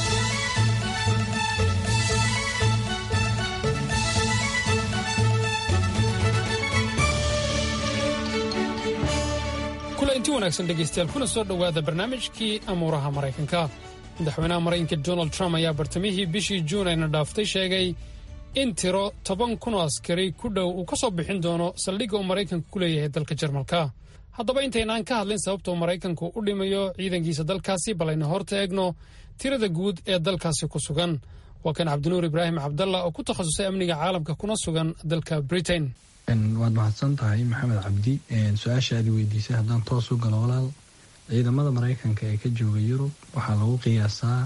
kula inti wanaagsan dhegaystayaal kuna soo dhowaada barnaamijkii amuuraha maraykanka madaxweynaha maraykanka donald trump ayaa bartamihii bishii juun ayna dhaaftay sheegay in tiro toban kun oo askari ku dhow uu ka soo bixin doono saldhigga uu maraykanku ku leeyahay dalka jarmalka haddaba intaynaan ka hadlin sababta uu maraykanku u dhimayo ciidankiisa dalkaasi bal ayna horta eegno tirada guud ee dalkaasi ku sugan waa kan cabdinuur ibraahim cabdalla oo ku takhasusay amniga caalamka kuna sugan dalka britain waad mahadsan tahay maxamed cabdi su-aasha aad weydiisay haddaan toos u galo walaal ciidamada maraykanka ee ka jooga yurub waxaa lagu qiyaasaa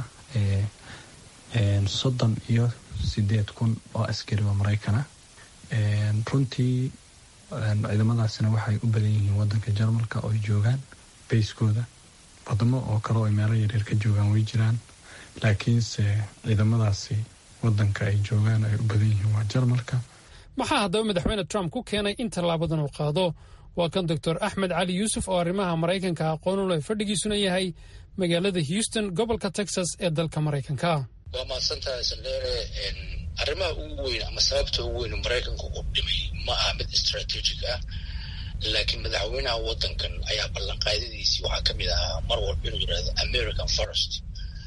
soddon iyo sideed kun oo askari oo maraykana runtii ciidamadaasina waxay u badan yihiin wadanka jarmalka oo ay joogaan bayskooda wadamo oo kale oo meelo yaryar ka joogaan way jiraan laakiinse ciidamadaasi wadanka ay joogaan ay u badan yihiin waa jarmalka maxaa haddaba madaxweyne trump ku keenay in tallaabadan uu qaado waa kan doctor axmed cali yuusuf oo arrimaha maraykanka aqoon u leh fadhigiisuna yahay magaalada houston gobolka texas ee dalka maraykanka waa mahadsantahay saldheere arrimaha ugu weyn ama sababta ugu weyn maraykanka u dhimay ma aha mid strategic ah laakiin madaxweynaha wadankan ayaa ballanqaadadiisii waxaa ka mid ahaa mar walba inuu yidhahdo american forest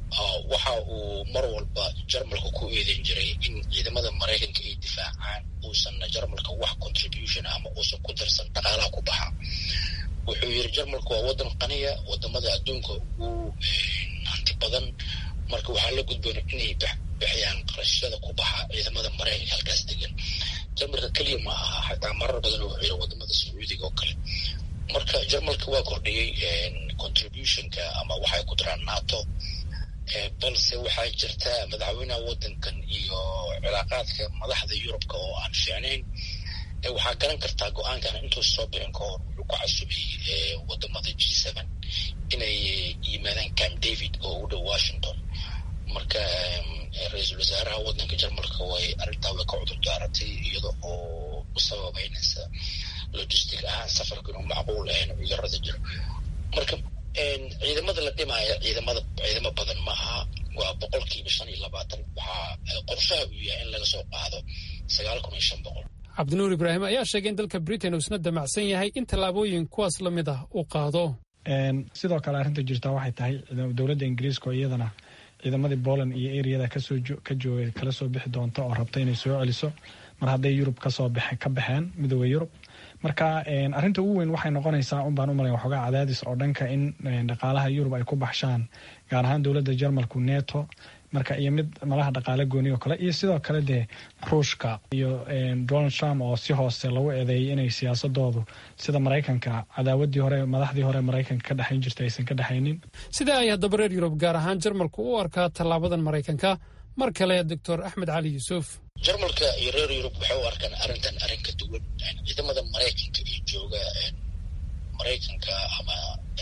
waxa uu mar walba jarmalka ku eedeyn jiray in ciidamada maraykanka ay difaacaan uusanna jarmalka wax contribution ama uusan ku darsan dhaqaalaha ku baxa wuxuu yiri jarmalku waa wadan qaniya wadamada adduunka ugu hanti badan marka waxaa la gudboona inay bixiyaan qarashyada ku baxa ciidamada maraykanka halkaas degan jarmalka keliya ma aha xataa marar badan wuxuu yiri wadamada sacuudiga oo kale marka jarmalka waa kordhiyey contributionka ama waxay ku diraan nato balse waxaa jirta madaxweynaha wadankan iyo cilaaqaadka madaxda yurubka oo aan fiicnayn waxaa garan kartaa go-aankan intuu soo bixin ka hor wuxuu ku casubay wadamada g seven inay yimaadaan camp david oo u dhow washington marka ra-iisul wasaaraha wadanka jarmalka way arrintaa way ka cudur daaratay iyada oo u sababeynaysa logistic ahaan safarka inuu macquul ahayn cudurada jira marka ciidamada la dhimaya ciidamada ciidamo badan ma aha waa boqolkiiba shan iyo labaatan waxaa qorshaha uu yahay in laga soo qaado sagaal kun iyo shan boqol cabdinuur ibraahim ayaa sheegay in dalka britain uu isna damacsan yahay in tallaabooyin kuwaas la mid ah uu qaado sidoo kale arrinta jirtaa waxay tahay dowladda ingiriiska oo iyadana ciidamadii poland iyo eriyada kasoo ka joogay kala soo bixi doonta oo rabta inay soo celiso mar hadday yurub kasoo ka baxeen midooda yurub marka arrinta ugu weyn waxay noqonaysaa un baan u malaya waxoogaa cadaadis oo dhanka in dhaqaalaha yurub ay ku baxshaan gaar ahaan dowladda jarmalku neto marka iyo mid malaha dhaqaale gooni oo kale iyo sidoo kale dee ruushka iyo donald trump oo si hoose lagu eedeeyay inay siyaasadoodu sida maraykanka cadaawadii hore madaxdii hore maraykanka ka dhexayn jirta aysan ka dhexaynin sida ay haddaba reer yurub gaar ahaan jarmalku u arkaa tallaabadan maraykanka mar kale doctor axmed cali yuusuf jarmalka iyo reer yurub waxay u arkaan arrintan arrin ka duwan ciidamada maraykanka iyo jooga maraykanka ama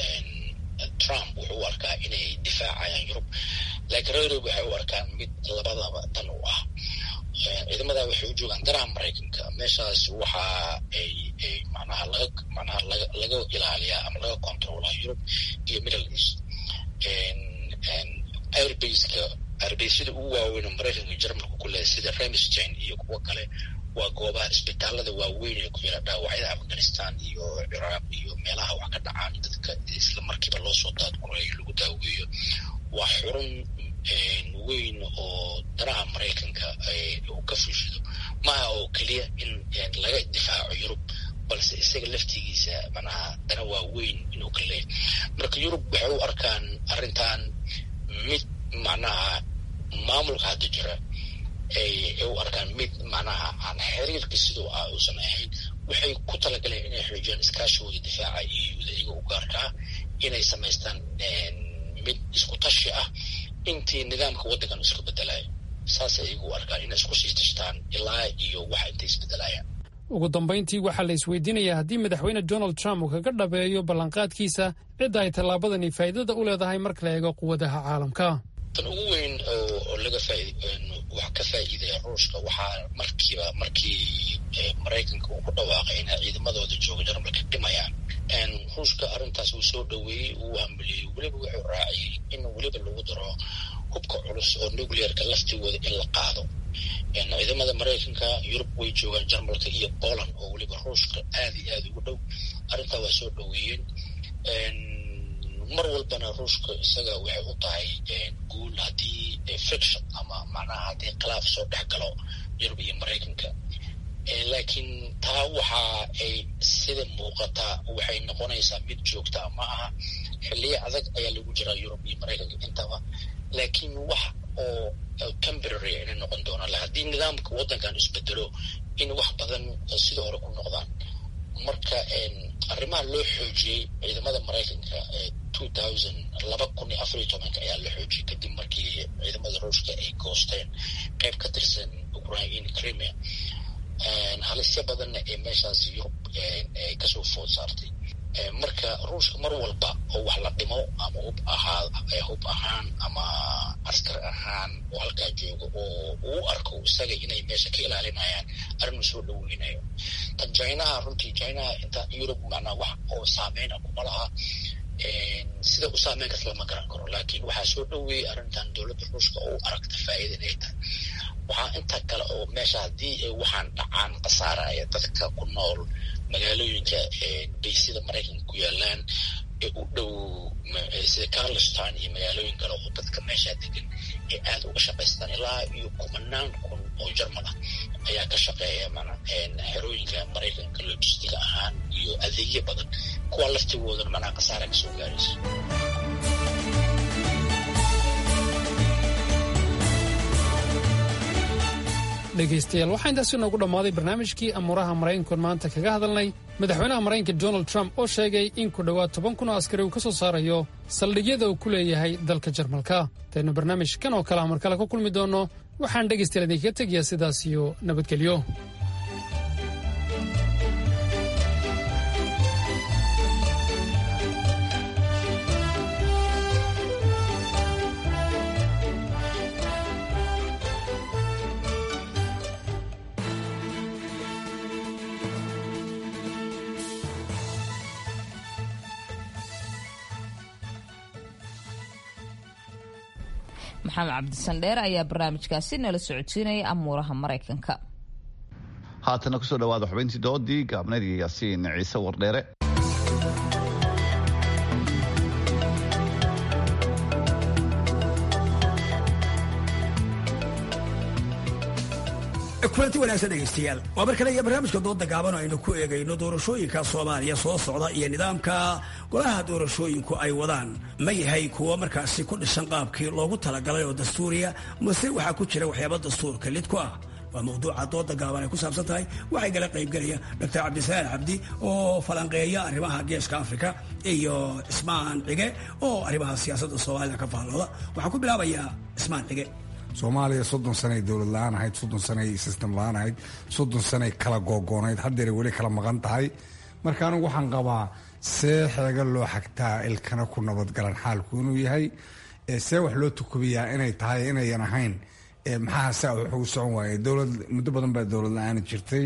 trump wuxuu u arkaa inay difaacayaan yurub laakiin reer yurub waxay u arkaan mid labadaba dan u ah ciidamada waxay u joogaan danaha maraykanka meeshaas waxa ay manaha laga manaha laga laga ilaaliyaa ama laga controlaa yurub iyo middle east airbaseka airbaseda ugu waaweyn oo maraykanka iyo jarmalka ku leeday sida remstein iyo kuwo kale waa goobaha isbitaalada waaweyn ee ku yara dhaawacyada afghanistan iyo ciraaq iyo meelaha wax ka dhacaan dadka isla markiiba loo soo daadgurayo lagu daaweeyo waa xurun weyn oo danaha maraykanka uu ka fushado maaha oo keliya in laga difaaco yurub balse isaga laftigiisa manaha dana waa weyn inuu ka leeyahy marka yurub waxay u arkaan arrintan mid macnaha maamulka hadda jira ay u arkaan mid macnaha aan xiriirka siduu ah uusan ahayn waxay ku talagaleen inay xoojiyaan iskaashigooda difaaca euda iyaga u gaarkaa inay samaystaan mid isku tashi ah intii nidaamka waddankan iska bedelayo saasay iyagu u arkaan inay isku sii tashtaan ilaa iyo waxa intay isbedelayaan ugu dambayntii waxaa la isweydiinayaa haddii madaxweyne donald trump uu kaga dhabeeyo ballanqaadkiisa cidda ay tallaabadani faa'iidada u leedahay marka la eego quwadaha caalamka tan ugu weyn oo laga faaid wax ka faa'iidaya ruushka waxaa markiiba markii maraykanka uu ku dhawaaqay inay ciidamadooda jooga jarmalka dhimayaan ruushka arrintaas uu soo dhoweeyey uu hambeliyey weliba wuxuu raaciyey in weliba lagu daro hubka culus oo nuclearka laftigooda in la qaado ciidamada maraykanka yurub way joogaan jarmalka iyo poland oo weliba ruushka aad iyo aada ugu dhow arrintaa waa soo dhoweeyeen mar walbana ruushka isaga waxay u tahay guul haddii friction ama macnaha haddii khilaaf soo dhex galo yurub iyo maraykanka laakiin taa waxa ay sida muuqataa waxay noqonaysaa mid joogta ma aha xilliyo adag ayaa lagu jiraa yurub iyo maraykanka intaba laakiin wax oo temporary inay noqon doonaan haddii nidaamka waddankan isbedelo in wax badan sida hore ku noqdaan marka arrimaha loo xoojiyey ciidamada maraykanka two thousand laba kun iyo afar iyo tobanka ayaa la xoojiyey kadib markii ciidamada ruushka ay goosteen qayb ka tirsan ukraine crimea halisyo badanna ee meeshaas yurub ay kasoo food saartay marka ruushka mar walba oo wax la dhimo ama hub ahaa hub ahaan ama askar ahaan oo halkaa jooga oo uu arko isaga inay meesha ka ilaalinayaan arrinuu soo dhoweynayo tan jinaha runtii jinaha inta yurub macnaa wax oo saameyna kuma laha sida u saameyn kas lama garan karo laakiin waxaa soo dhoweeyey arrintan dowladda ruushka oo u aragta faa'iida inay tahay waxaa inta kale oo meesha haddii waxaan dhacaan khasaaraya dadka ku nool magaalooyinka baysida maraykanka ku yaalaan ee u dhow sida carliston iyo magaalooyin kale oo dadka meeshaa degan ee aada uga shaqaystaan ilaa iyo kumanaan kun oo jarmal ah ayaa ka shaqeeya mana xerooyinka maraykanka logistiga ahaan iyo adeegyo badan kuwa laftigoodana macnaha khasaara kasoo gaarayso dhegaystayaal waxaa intaasi noogu dhammaaday barnaamijkii amuuraha maraykankoon maanta kaga hadalnay madaxweynaha maraykanka donald trump oo sheegay in ku dhowaad toban kun oo askari uu ka soo saarayo saldhigyada uu ku leeyahay dalka jarmalka intaynu barnaamijkan oo kale mar kale ku kulmi doonno waxaan dhegaystayaal idinkaga tegayaa sidaas iyo nabadgelyo maxamed cabdisandheer ayaa barnaamijkaasi nala socodsiinaya amuuraha maraykanka haatana kusoo dhawaada xubintii doodii gaabneed iyo yaasiin ciise wardheere kulanti wanaagsan dhegaystayaal waa mar kale iyo barnaamijka dooda gaaban oo aynu ku eegayno doorashooyinka soomaaliya soo socda iyo nidaamka golaha doorashooyinku ay wadaan ma yahay kuwa markaasi ku dhisan qaabkii loogu talagalay oo dastuuriya mase waxaa ku jira waxyaaba dastuurka lid ku ah waa mawduuca dooda gaaban ay ku saabsan tahay waxay gala qaybgelaya doctor cabdisalaam cabdi oo falanqeeya arrimaha geeska afrika iyo cismaan cige oo arrimaha siyaasadda soomaalida ka faallooda waxaan ku bilaabayaa cismaan cige soomaaliya soddon sanay dowlad la-aan ahayd soddon sanay system la-aan ahayd soddon sanay kala googoonayd haddeera weli kala maqan tahay marka anigu waxaan qabaa see xeega loo xagtaa ilkana ku nabadgalan xaalku inuu yahay see wax loo tukubiyaa inay tahay inayan ahayn maxaa saa wuxuu socon waaye dowlad muddo badan baa dowlad la-aan jirtay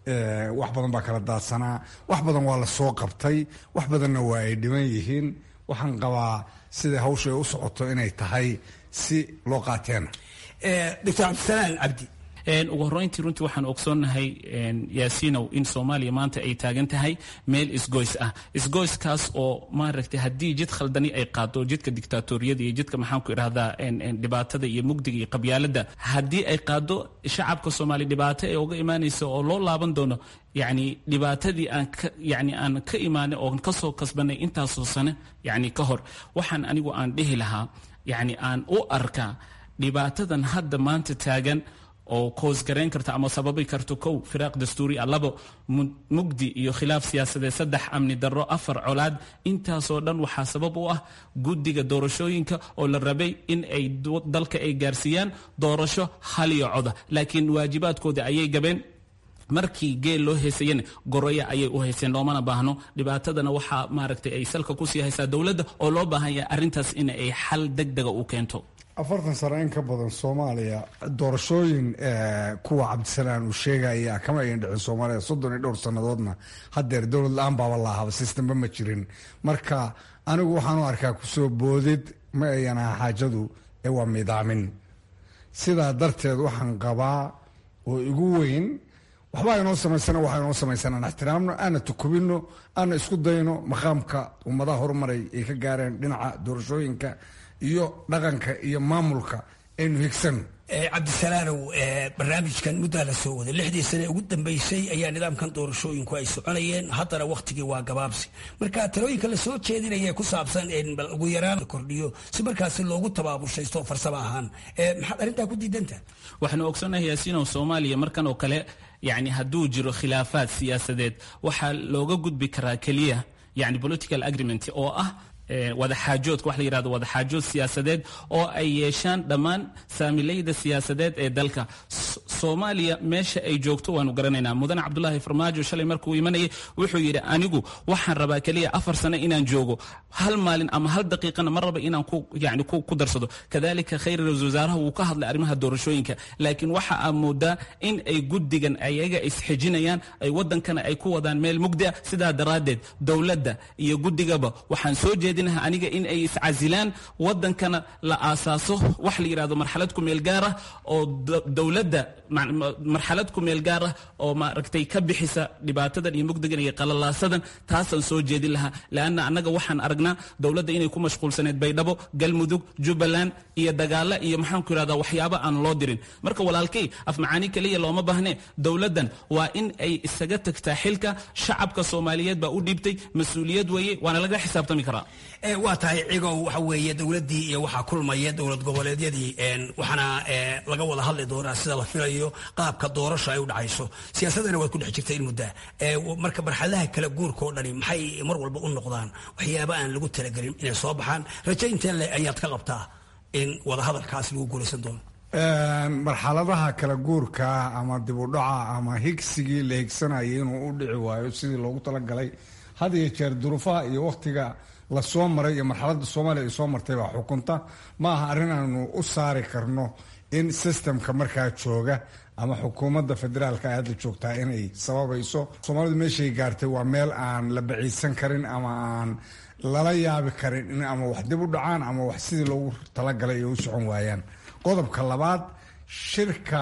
wax badan baa kala daadsanaa wax badan waa la soo qabtay wax badanna waa ay dhiman yihiin waxaan qabaa sida hawsha ay u socoto inay tahay si loo qaateena doctor cabdisalaam cabdi ugu horreyntii runtii waxaan ogsoonnahay yaasiinow in soomaaliya maanta ay taagan tahay meel isgoys ah isgoyskaas oo maaragtay haddii jid khaldani ay qaado jidka dictaatoriyada iyo jidka maxaanku idhahdaa dhibaatada iyo mugdiga iyo qabyaaladda haddii ay qaado shacabka soomaaliya dhibaato ee uga imaanaysa oo loo laaban doono yacni dhibaatadii aan ka yacni aan ka imaanay oo kasoo kasbanay intaasoo sane yacni ka hor waxaan anigu aan dhihi lahaa yacni aan u arkaa dhibaatadan hadda maanta taagan oo koosgarayn karta ama sababi karto kow firaaq dastuuri ah labo mugdi iyo khilaaf siyaasadeed saddex amni darro afar colaad intaasoo dhan waxaa sabab u ah guddiga doorashooyinka oo la rabay in ay dalka ay gaarsiiyaan doorasho haliyo coda laakiin waajibaadkooda ayay gabeen markii geel loo heysayana goroya ayay u hayseen loomana baahno dhibaatadana waxaa maaragtay ay salka kusii haysaa dowladda oo loo baahan yahay arrintaas in ay xal degdega u keento afartan sano in ka badan soomaaliya doorashooyin kuwa cabdisalaan uu sheegaya kama ayan dhicin soomaaliya soddon iyo dhowr sannadoodna haddeer dowlad la-aan baaba laahaba sistamba ma jirin marka anigu waxaan u arkaa kusoo boodid ma ayan aha xaajadu ee waa midaamin sidaa darteed waxaan qabaa oo igu weyn waxba aynoo samaysana waxa inoo samaysan aan ixtiraamno aana tukubino aana isku dayno maqaamka ummadaha horumaray ay ka gaareen dhinaca doorashooyinka iyo dhaqanka iyo maamulka aynu higsano cabdisalaanow barnaamijkan muddaa la soo waday lixdii sane ugu dambeysay ayaa nidaamkan doorashooyinku ay soconayeen haddana wakhtigii waa gabaabsi marka talooyinka la soo jeedinaya ku saabsan bal ugu yaraan la kordhiyo si markaasi loogu tabaabushaysto farsamo ahaan maxaad arrintaa ku diidanta waxaanu ogsoonnahay yaasiinow soomaaliya markan oo kale yacni hadduu jiro khilaafaad siyaasadeed waxaa looga gudbi karaa keliya yani political agreement oo ah wadaxaajoodka wax la yidhahdo wadaxaajood siyaasadeed oo ay yeeshaan dhammaan saamilayda siyaasadeed ee dalka soomaaliya meesha ay joogto waanu garanaynaa mudane cabdulaahi farmaajo shalay markuu imanayay wuxuu yidhi anigu waxaan rabaa keliya afar sano inaan joogo hal maalin ama hal daqiiqana ma raba inaan ku yani ku darsado kadalika khayr ra-isul wasaaraha wuu ka hadlay arrimaha doorashooyinka laakiin waxa aa moodaa in ay guddigan ayaga isxijinayaan ay wadankana ay ku wadaan meel mugdi ah sidaa daraaddeed dowladda iyo guddigaba waxaan soo jeedinaha aniga in ay iscasilaan wadankana la aasaaso wax la yidhahdo marxalad ku meel gaar ah oo dowladda marxalad ku meel gaar ah oo maaragtay ka bixisa dhibaatadan iyo mugdigan iyo qalalaasadan taasaan soo jeedin lahaa leanna annaga waxaan aragnaa dowladda inay ku mashquulsaneed baydhabo galmudug jubbaland iyo dagaalo iyo maxaanku yidhahdaa waxyaabo aan loo dirin marka walaalkay af macaani keliya looma baahne dowladdan waa in ay isaga tagtaa xilka shacabka soomaaliyeed baa u dhiibtay mas-uuliyad weeye waana laga xisaabtami karaa waa tahay cigow waxa weeye dowladdii iyo waxaa kulmaya dowlad goboleedyadii waxaana laga wada hadli doonaa sida la filayo qaabka doorasho ay u dhacayso siyaasadana waad ku dhex jirta in muddaa marka marxaladaha kala guurka oo dhani maxay mar walba u noqdaan waxyaaba aan lagu talagelin inay soo baxaan rajo intee le ayaad ka qabtaa in wadahadalkaas lagu guulaysan doono marxaladaha kala guurka ama dibudhaca ama higsigii la higsanayay inuu u dhici waayo sidii loogu talagalay had iyo jeer duruufaha iyo wakhtiga la soo maray iyo marxaladda soomaaliya ay soo martay baa xukunta ma aha arrin aanu u saari karno in sistemka markaa jooga ama xukuumadda federaalka ay hadda joogtaa inay sababayso soomaalidu meeshay gaartay waa meel aan la baciidsan karin ama aan lala yaabi karin in ama wax dib u dhacaan ama wax sidii loogu talagalay ay u socon waayaan qodobka labaad shirka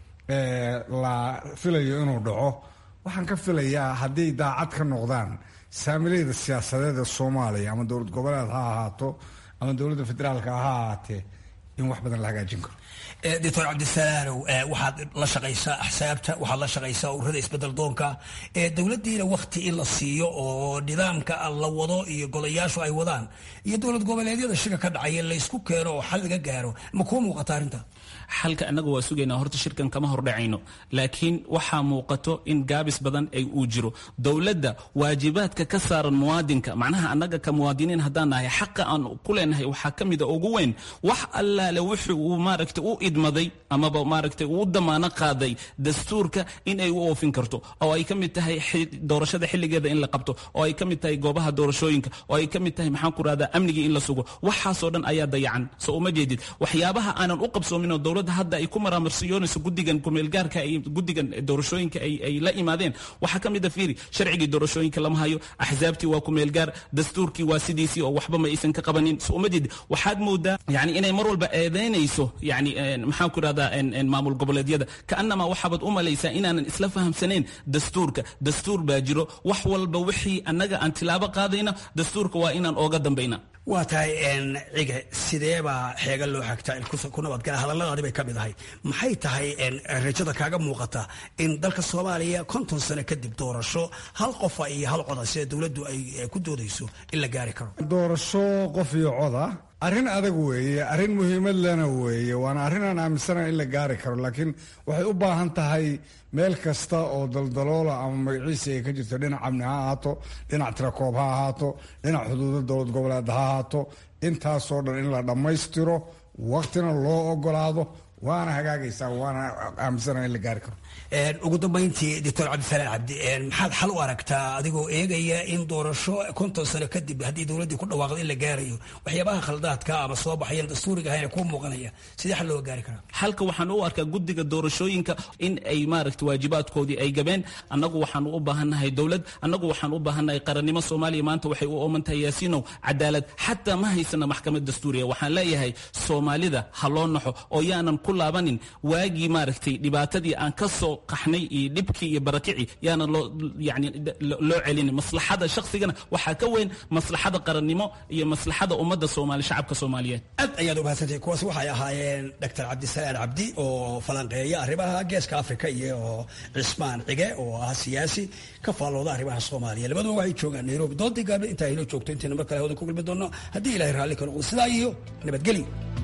la filayo inuu dhaco waxaan ka filayaa hadday daacad ka noqdaan saamilayda siyaasadeed ee soomaaliya ama dowlad goboleed ha ahaato ama dowladda federaalka ha ahaatee in wax badan la hagaajin karo doctor cabdisalaanow waxaad la shaqaysaa axsaabta waxaad la shaqaysaa ururada isbedel doonka dowladdiina wakti in la siiyo oo nidaamka la wado iyo golayaashu ay wadaan iyo dowlad goboleedyada shirka ka dhacaya laysku keeno oo xal laga gaaro ma kuu muuqata arrinta xalka annaga waa sugaynaa horta shirkan kama hordhacayno laakiin waxaa muuqato in gaabis badan ay uu jiro dowladda waajibaadka ka saaran muwaadinka macnaha annaga ka muwaadiniin haddaan nahay xaqa aan ku leenahay waxaa ka mida ugu weyn wax allaale wuxuu uu maaragtay u idmaday amaba maaragtay uu damaano qaaday dastuurka in ay u oofin karto oo ay ka mid tahay doorashada xilligeeda in la qabto oo ay ka mid tahay goobaha doorashooyinka oo ay ka mid tahay maxaan ku rahdaa amnigii in la sugo waxaasoo dhan ayaa dayacan soo uma jeedid waxyaabaha aanan u qabsoominoo dowladda hadda ay ku maraamarsiyoonayso guddigan kumeelgaarka ay guddigan doorashooyinka ay ay la imaadeen waxaa ka mid a fiiri sharcigii doorashooyinka lama hayo axsaabtii waa kumeelgaar dastuurkii waa sidiisii oo waxba ma aysan ka qabanin soo uma jeedid waxaad moodaa yani inay mar walba eedeynayso yani maxaan ku rahdaa maamul goboleedyada kaanamaa waxaabaad u malaysaa inaanan isla fahamsanayn dastuurka dastuur baa jiro wax walba wixii annaga aan tilaabo qaadayna dastuurka waa inaan ooga dambayna waa tahay cige sideebaa xeega loo xagtaa ku nabadgala hadalladaadi bay ka mid ahay maxay tahay rajada kaaga muuqata in dalka soomaaliya konton sano kadib doorasho hal qofa iyo hal coda sida dowladdu ay ku doodayso in la gaari karo doorasho qof iyo coda arrin adag weeye arrin muhiimad lena weeye waana arrin aan aaminsanahay in la gaari karo laakiin waxay u baahan tahay meel kasta oo daldaloola ama magaciisa ay ka jirto dhinac amni ha ahaato dhinac tirakoob ha ahaato dhinac xuduuda dowlad goboleed ha ahaato intaasoo dhan in la dhammaystiro waktina loo ogolaado waana hagaagaysaa waana aaminsanahay in la gaari karo ugu dambayntii doctor cabdisalaan cabdi maxaad xal u aragtaa adigoo eegaya in doorasho konton sano kadib haddii dowladdii ku dhawaaqdo in la gaarayo waxyaabaha khaldaadka ama soo baxayan dastuuriga ahayna kuu muuqanaya sidee xal looga gaari karaa xalka waxaan u arkaa guddiga doorashooyinka in ay maaragta waajibaadkoodii ay gabeen annagu waxaan u baahannahay dowlad annagu waxaan u baahannahay qarannimo soomaaliya maanta waxay u ooman tahay yaasiinow cadaalad xataa ma haysana maxkamad dastuuriya waxaan leeyahay soomaalida ha loo naxo oo yaanan ku laabanin waagii maaragtay dhibaatadii aan ka soo qaxnay iyo dhibkii iyo barakicii yaana loo yani loo celinin maslaxada shaqsigana waxaa ka weyn maslaxada qarannimo iyo maslaxada ummadda soomaali shacabka soomaaliyeed aad ayaad umahadsantahay kuwaas waxay ahaayeen doctor cabdisalaan cabdi oo falanqeeya arrimaha geeska afrika iyo cismaan cige oo ah siyaasi ka faallooda arrimaha soomaaliya labaduba waxay joogaan nairobi doodii gaabna intaa inoo joogto intayna mar kale hawada ku kulmi doono haddii ilahay raalli ka noqdo sidaa iyo nabadgelyo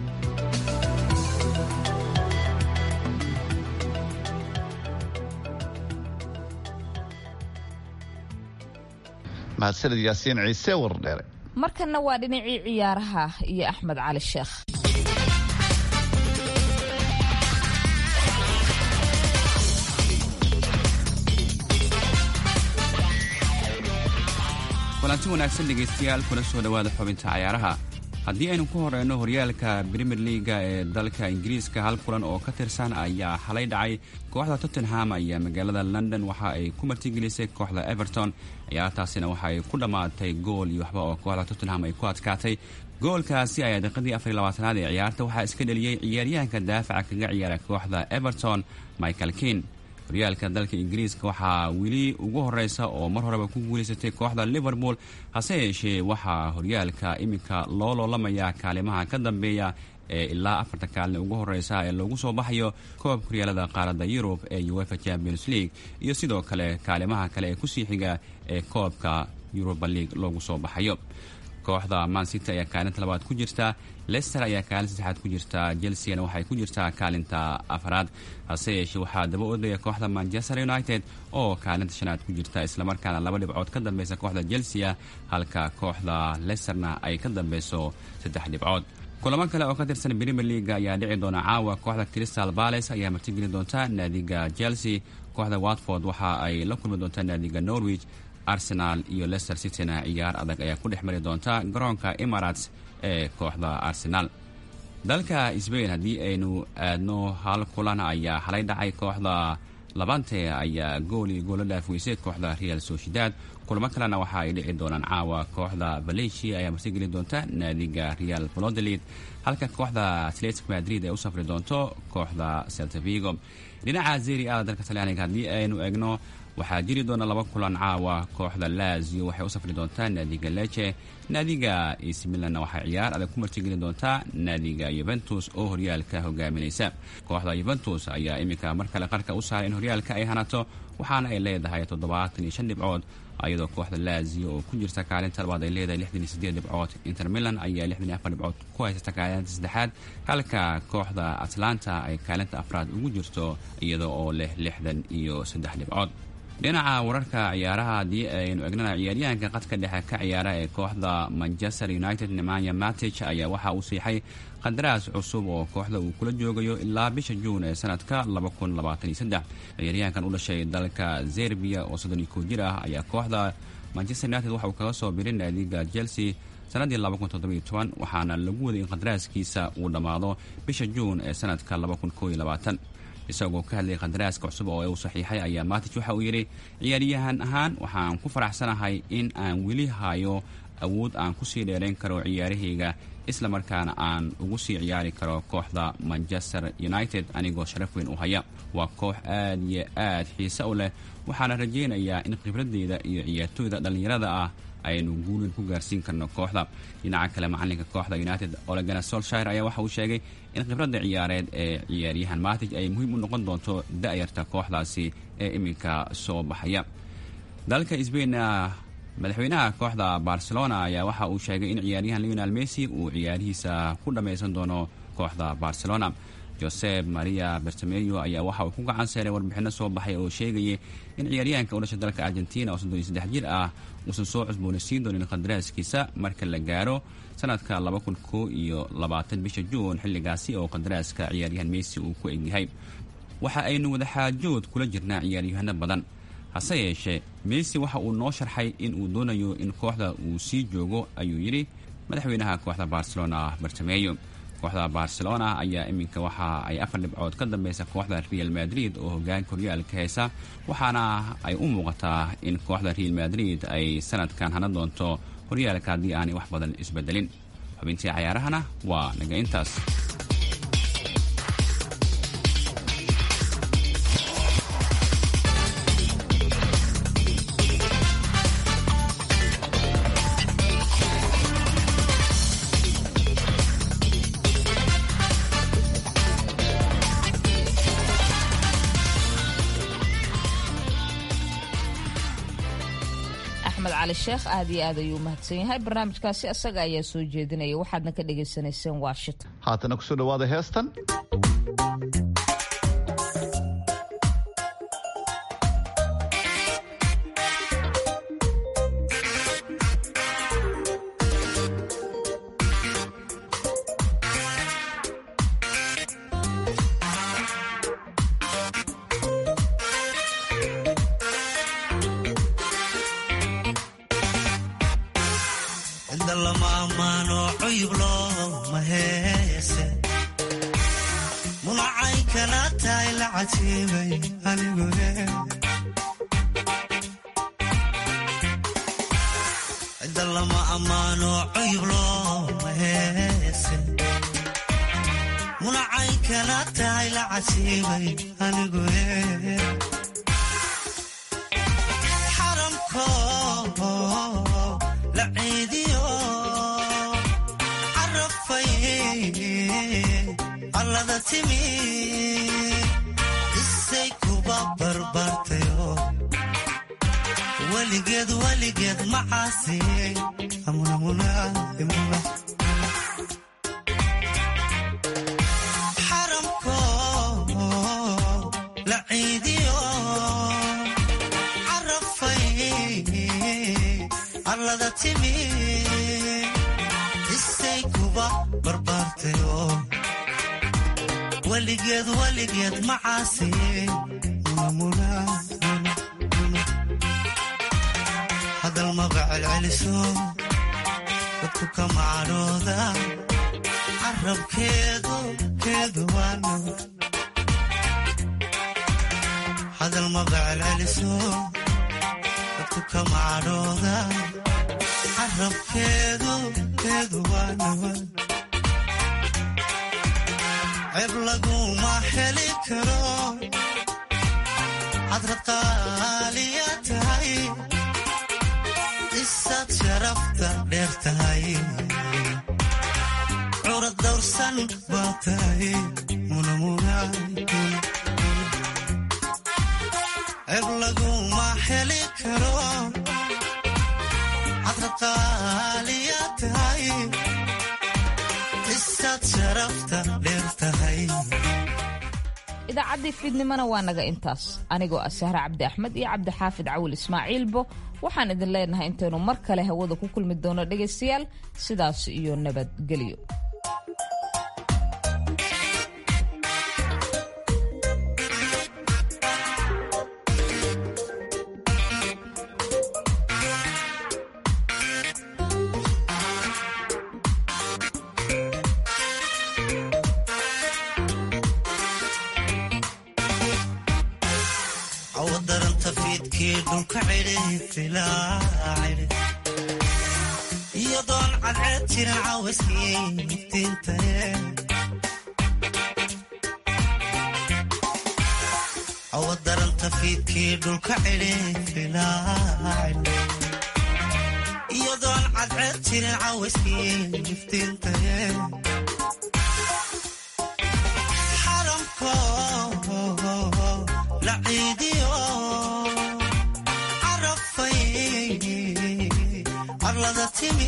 mahadsanid yaasiin ciise wardheere markanna waa dhinacii ciyaaraha iyo axmed cali sheekh kulanti wanaagsan dhegaystayaal kuna soo dhowaada xubinta cayaaraha haddii aynu ku horeyno horyaalka brimier liaga ee dalka ingiriiska hal kulan oo ka tirsan ayaa xalay dhacay kooxda tottenham ayaa magaalada london waxa ay ku martigelisay kooxda everton ciyaartaasina waxa ay ku dhammaatay gool iyo waxba oo kooxda tottenham ay ku adkaatay goolkaasi ayaa daqiiqadii afar iyo labaatanaad ee ciyaarta waxaa iska dheliyey ciyaaryahanka daafaca kaga ciyaara kooxda everton michael kin horyaalka dalka ingiriiska waxaa weli ugu horeysa oo mar horeba ku guulaysatay kooxda liverpool hase yeeshee waxaa horyaalka iminka loo loolamayaa kaalimaha ka dambeeya ee ilaa afarta kaalin ugu horeysa ee loogu soo baxayo koobka horyaalada qaaradda yurub ee uefa champions league iyo sidoo kale kaalimaha kale ee kusii xiga ee koobka yuruba league loogu soo baxayo kooxda mancity ayaa kaalinta labaad ku jirta lester ayaa kaalin saddexaad ku jirta chelseana waxay ku jirtaa kaalinta afaraad hase yeeshee waxaa daba odaya kooxda manchester united oo kaalinta shanaad ku jirta islamarkaana laba dhibcood ka dambeysa kooxda chelsea halka kooxda lesterna ay ka dambeyso saddex dhibcood kulamo kale oo ka tirsan premier leaga ayaa dhici doona caawa kooxda crystal bales ayaa martigeli doonta naadiga chelsea kooxda watford waxa ay la kulmi doontaa naadiga norwich arsenal iyo leicester cityna ciyaar adag ayaa ku dhex mari doonta garoonka emirates ee kooxda arsenal dalka sbain haddii aynu aadno hal kulan ayaa halay dhacay kooxda labante ayaa gooli goola dhaafweysay kooxda real sociedad kulamo kalena waxa ay dhici doonaan caawa kooxda valencia ayaa martigeli doonta naadiga real valodolid halka kooxda atletic madrid ay u safri doonto kooxda celtavigo dhinaca zeri ada dalka talyaaniga haddii aynu eegno waxaa jiri doona laba kulan caawa kooxda lazio waxay u safri doontaa naadiga leche naadiga ac milanna waxay ciyaar adag ku martigeli doontaa naadiga yuventus oo horyaalka hogaaminaysa kooxda yuventus ayaa iminka mar kale qarka u saaray in horyaalka ay hanato waxaana ay leedahay toddobaatan iyo shan dhibcood iyadoo kooxda lazio oo ku jirta kaalinta labaad ay leedahay lixdan iyo sideed dhibcood inter milan ayaa lixdan iyo afar dhibcood ku haysata kaalinta saddexaad halka kooxda atlanta ay kaalinta afraad ugu jirto iyada oo leh lixdan iyo saddex dhibcood dhinaca wararka ciyaaraha haddii aynu egnana ciyaaryahanka qadka dhexe ka ciyaara ee kooxda manchester united nemanya matich ayaa waxa uu siixay qandaraas cusub oo kooxda uu kula joogayo ilaa bisha juun ee sanadka ciyaaryahankan u dhashay dalka zerbiya oo soddon iyo kow jir ah ayaa kooxda manchester united waxa uu kaga soo biray naadiga chelsea sanadii waxaana lagu waday in qandaraaskiisa uu dhammaado bisha juun ee sanadka isagoo ka hadlayay qandaraaska cusub oo uu saxiixay ayaa matich waxa uu yidhi ciyaaryahan ahaan waxaan ku faraxsanahay in aan weli hayo awood aan kusii dheerayn karo ciyaarahayga isla markaana aan ugu sii ciyaari karo kooxda manchester united anigoo sharaf weyn u haya waa koox aad iyo aad xiise u leh waxaana rajaynayaa in khibradeyda iyo ciyaartooyda dhallinyarada ah aynu guulin ku gaarsiin karno kooxda dhinaca kale macalinka kooxda united olegana solshire ayaa waxa uu sheegay in khibradda ciyaareed ee ciyaaryahan matij ay muhiim u noqon doonto da-yarta kooxdaasi ee iminka soo baxaya dalka sbain madaxweynaha kooxda barcelona ayaa waxa uu sheegay in ciyaaryahan leonel messi uu ciyaarihiisa ku dhammaysan doono kooxda barcelona josep maria bertameyo ayaa waxa uu ku gacan seeray warbixino soo baxay oo sheegayay in ciyaaryahanka u dhashay dalka argentina oo soddon iyo saddex jir ah uusan soo cusboonaysiin doonin qandaraaskiisa marka la gaaro sanadka laba kun koo iyo labaatan bisha juun xilligaasi oo qandaraaska ciyaaryahan messi uu ku egyahay waxa aynu wadaxaajood kula jirnaa ciyaaryahano badan hase yeeshee messi waxa uu noo sharxay in uu doonayo in kooxda uu sii joogo ayuu yidhi madaxweynaha kooxda barcelona bartameyo kooxda barcelona ayaa iminka waxa ay afar dhibcood ka dambeysa kooxda real madrid oo hogaanka horyaalka heysa waxaana ay u muuqataa in kooxda real madrid ay sanadkan hana doonto horyaalka haddii aanay wax badan isbedelin xubintii cayaarahana waa naga intaas cali sheekh aad iyo aad ayuu mahadsan yahay barnaamijkaasi asaga ayaa soo jeedinaya waxaadna ka dhagaysanayseen washington haatana kusoo dhawaada heestan lama ammaano cuyub looma heese munacay kala tahay la casiibay anigu xaramko la ciidiyo carafay allada timi isay kuba barbartayo weligeed weligeed macaasi xaramko la ciidiyo carafay allada timi isay kuba barbaartayo weligeed weligeed macaasi hadal maba celceliso dadku kama cadhooda carabkeedu keedu waano hadal maba celceliso dadku kama cadhooda carabkeedu keedu waano ceeb laguma heli karo cadrad qaaliya tahay isaad sharafta dheer tahay curad dawrsan baa tahay ceeb laguma heli karo cadrad qaaliya tahay isaad sharafta dheer tahay idaacaddii fiidnimona waa naga intaas anigoo ah sahre cabdi axmed iyo cabdixaafid cawil ismaaciilbo waxaan idin leenahay intaynu mar kale hawada ku kulmi doono dhegaystayaal sidaas iyo nabadgelyo awadaranta fiidkii dhulka cidhi iyadoon cadceed jirin cawaskii iftiintaye awadaranta fiidkii dhulka cidhi iyadoon cadceed jirin cawaskii iftiintaye xaramko la ciidiyo carafay arlada timi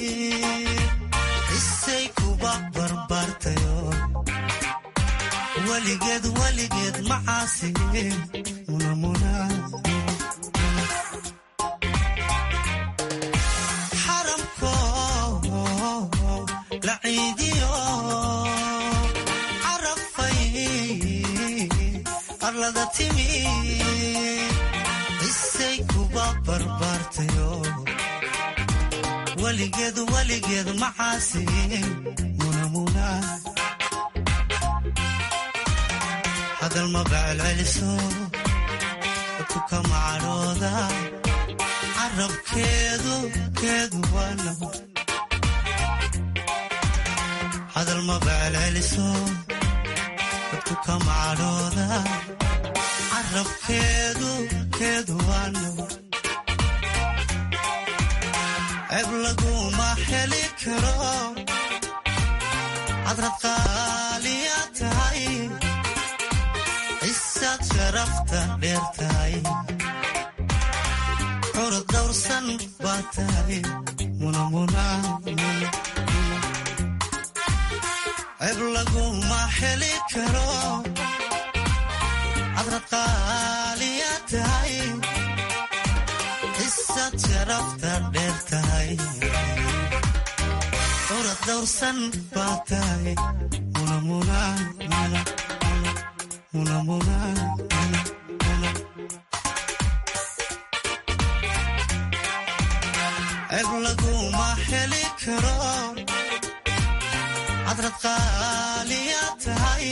isay kuba barbaartayo weligeed weligeed macaasi xaramko la ciidiyo carafay arlada timi isay kuba barbaartayo weligeed weligeed macaasi hadal maba celceliso dadku kama cadhooda carabkeedu keedu waano hadal maba celceliso dadku kama cadhooda carabkeedu keedu waano ceeb laguma heli karo cadrad qaaliya tahay isaad sharafta dheer tahay curad dawrsan baa tahay ceeb laguma heli karo cadrad qaaliya tahay isaad sharafta dheer tahay curad dawrsan baa tahay ceeb laguma heli karo cadrad qaaliya tahay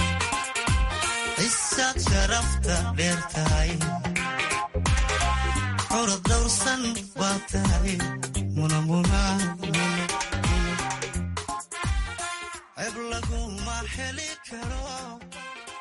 isaad sharafta dheer tahay curad dawrsan baa tahay ceb laguma heli karo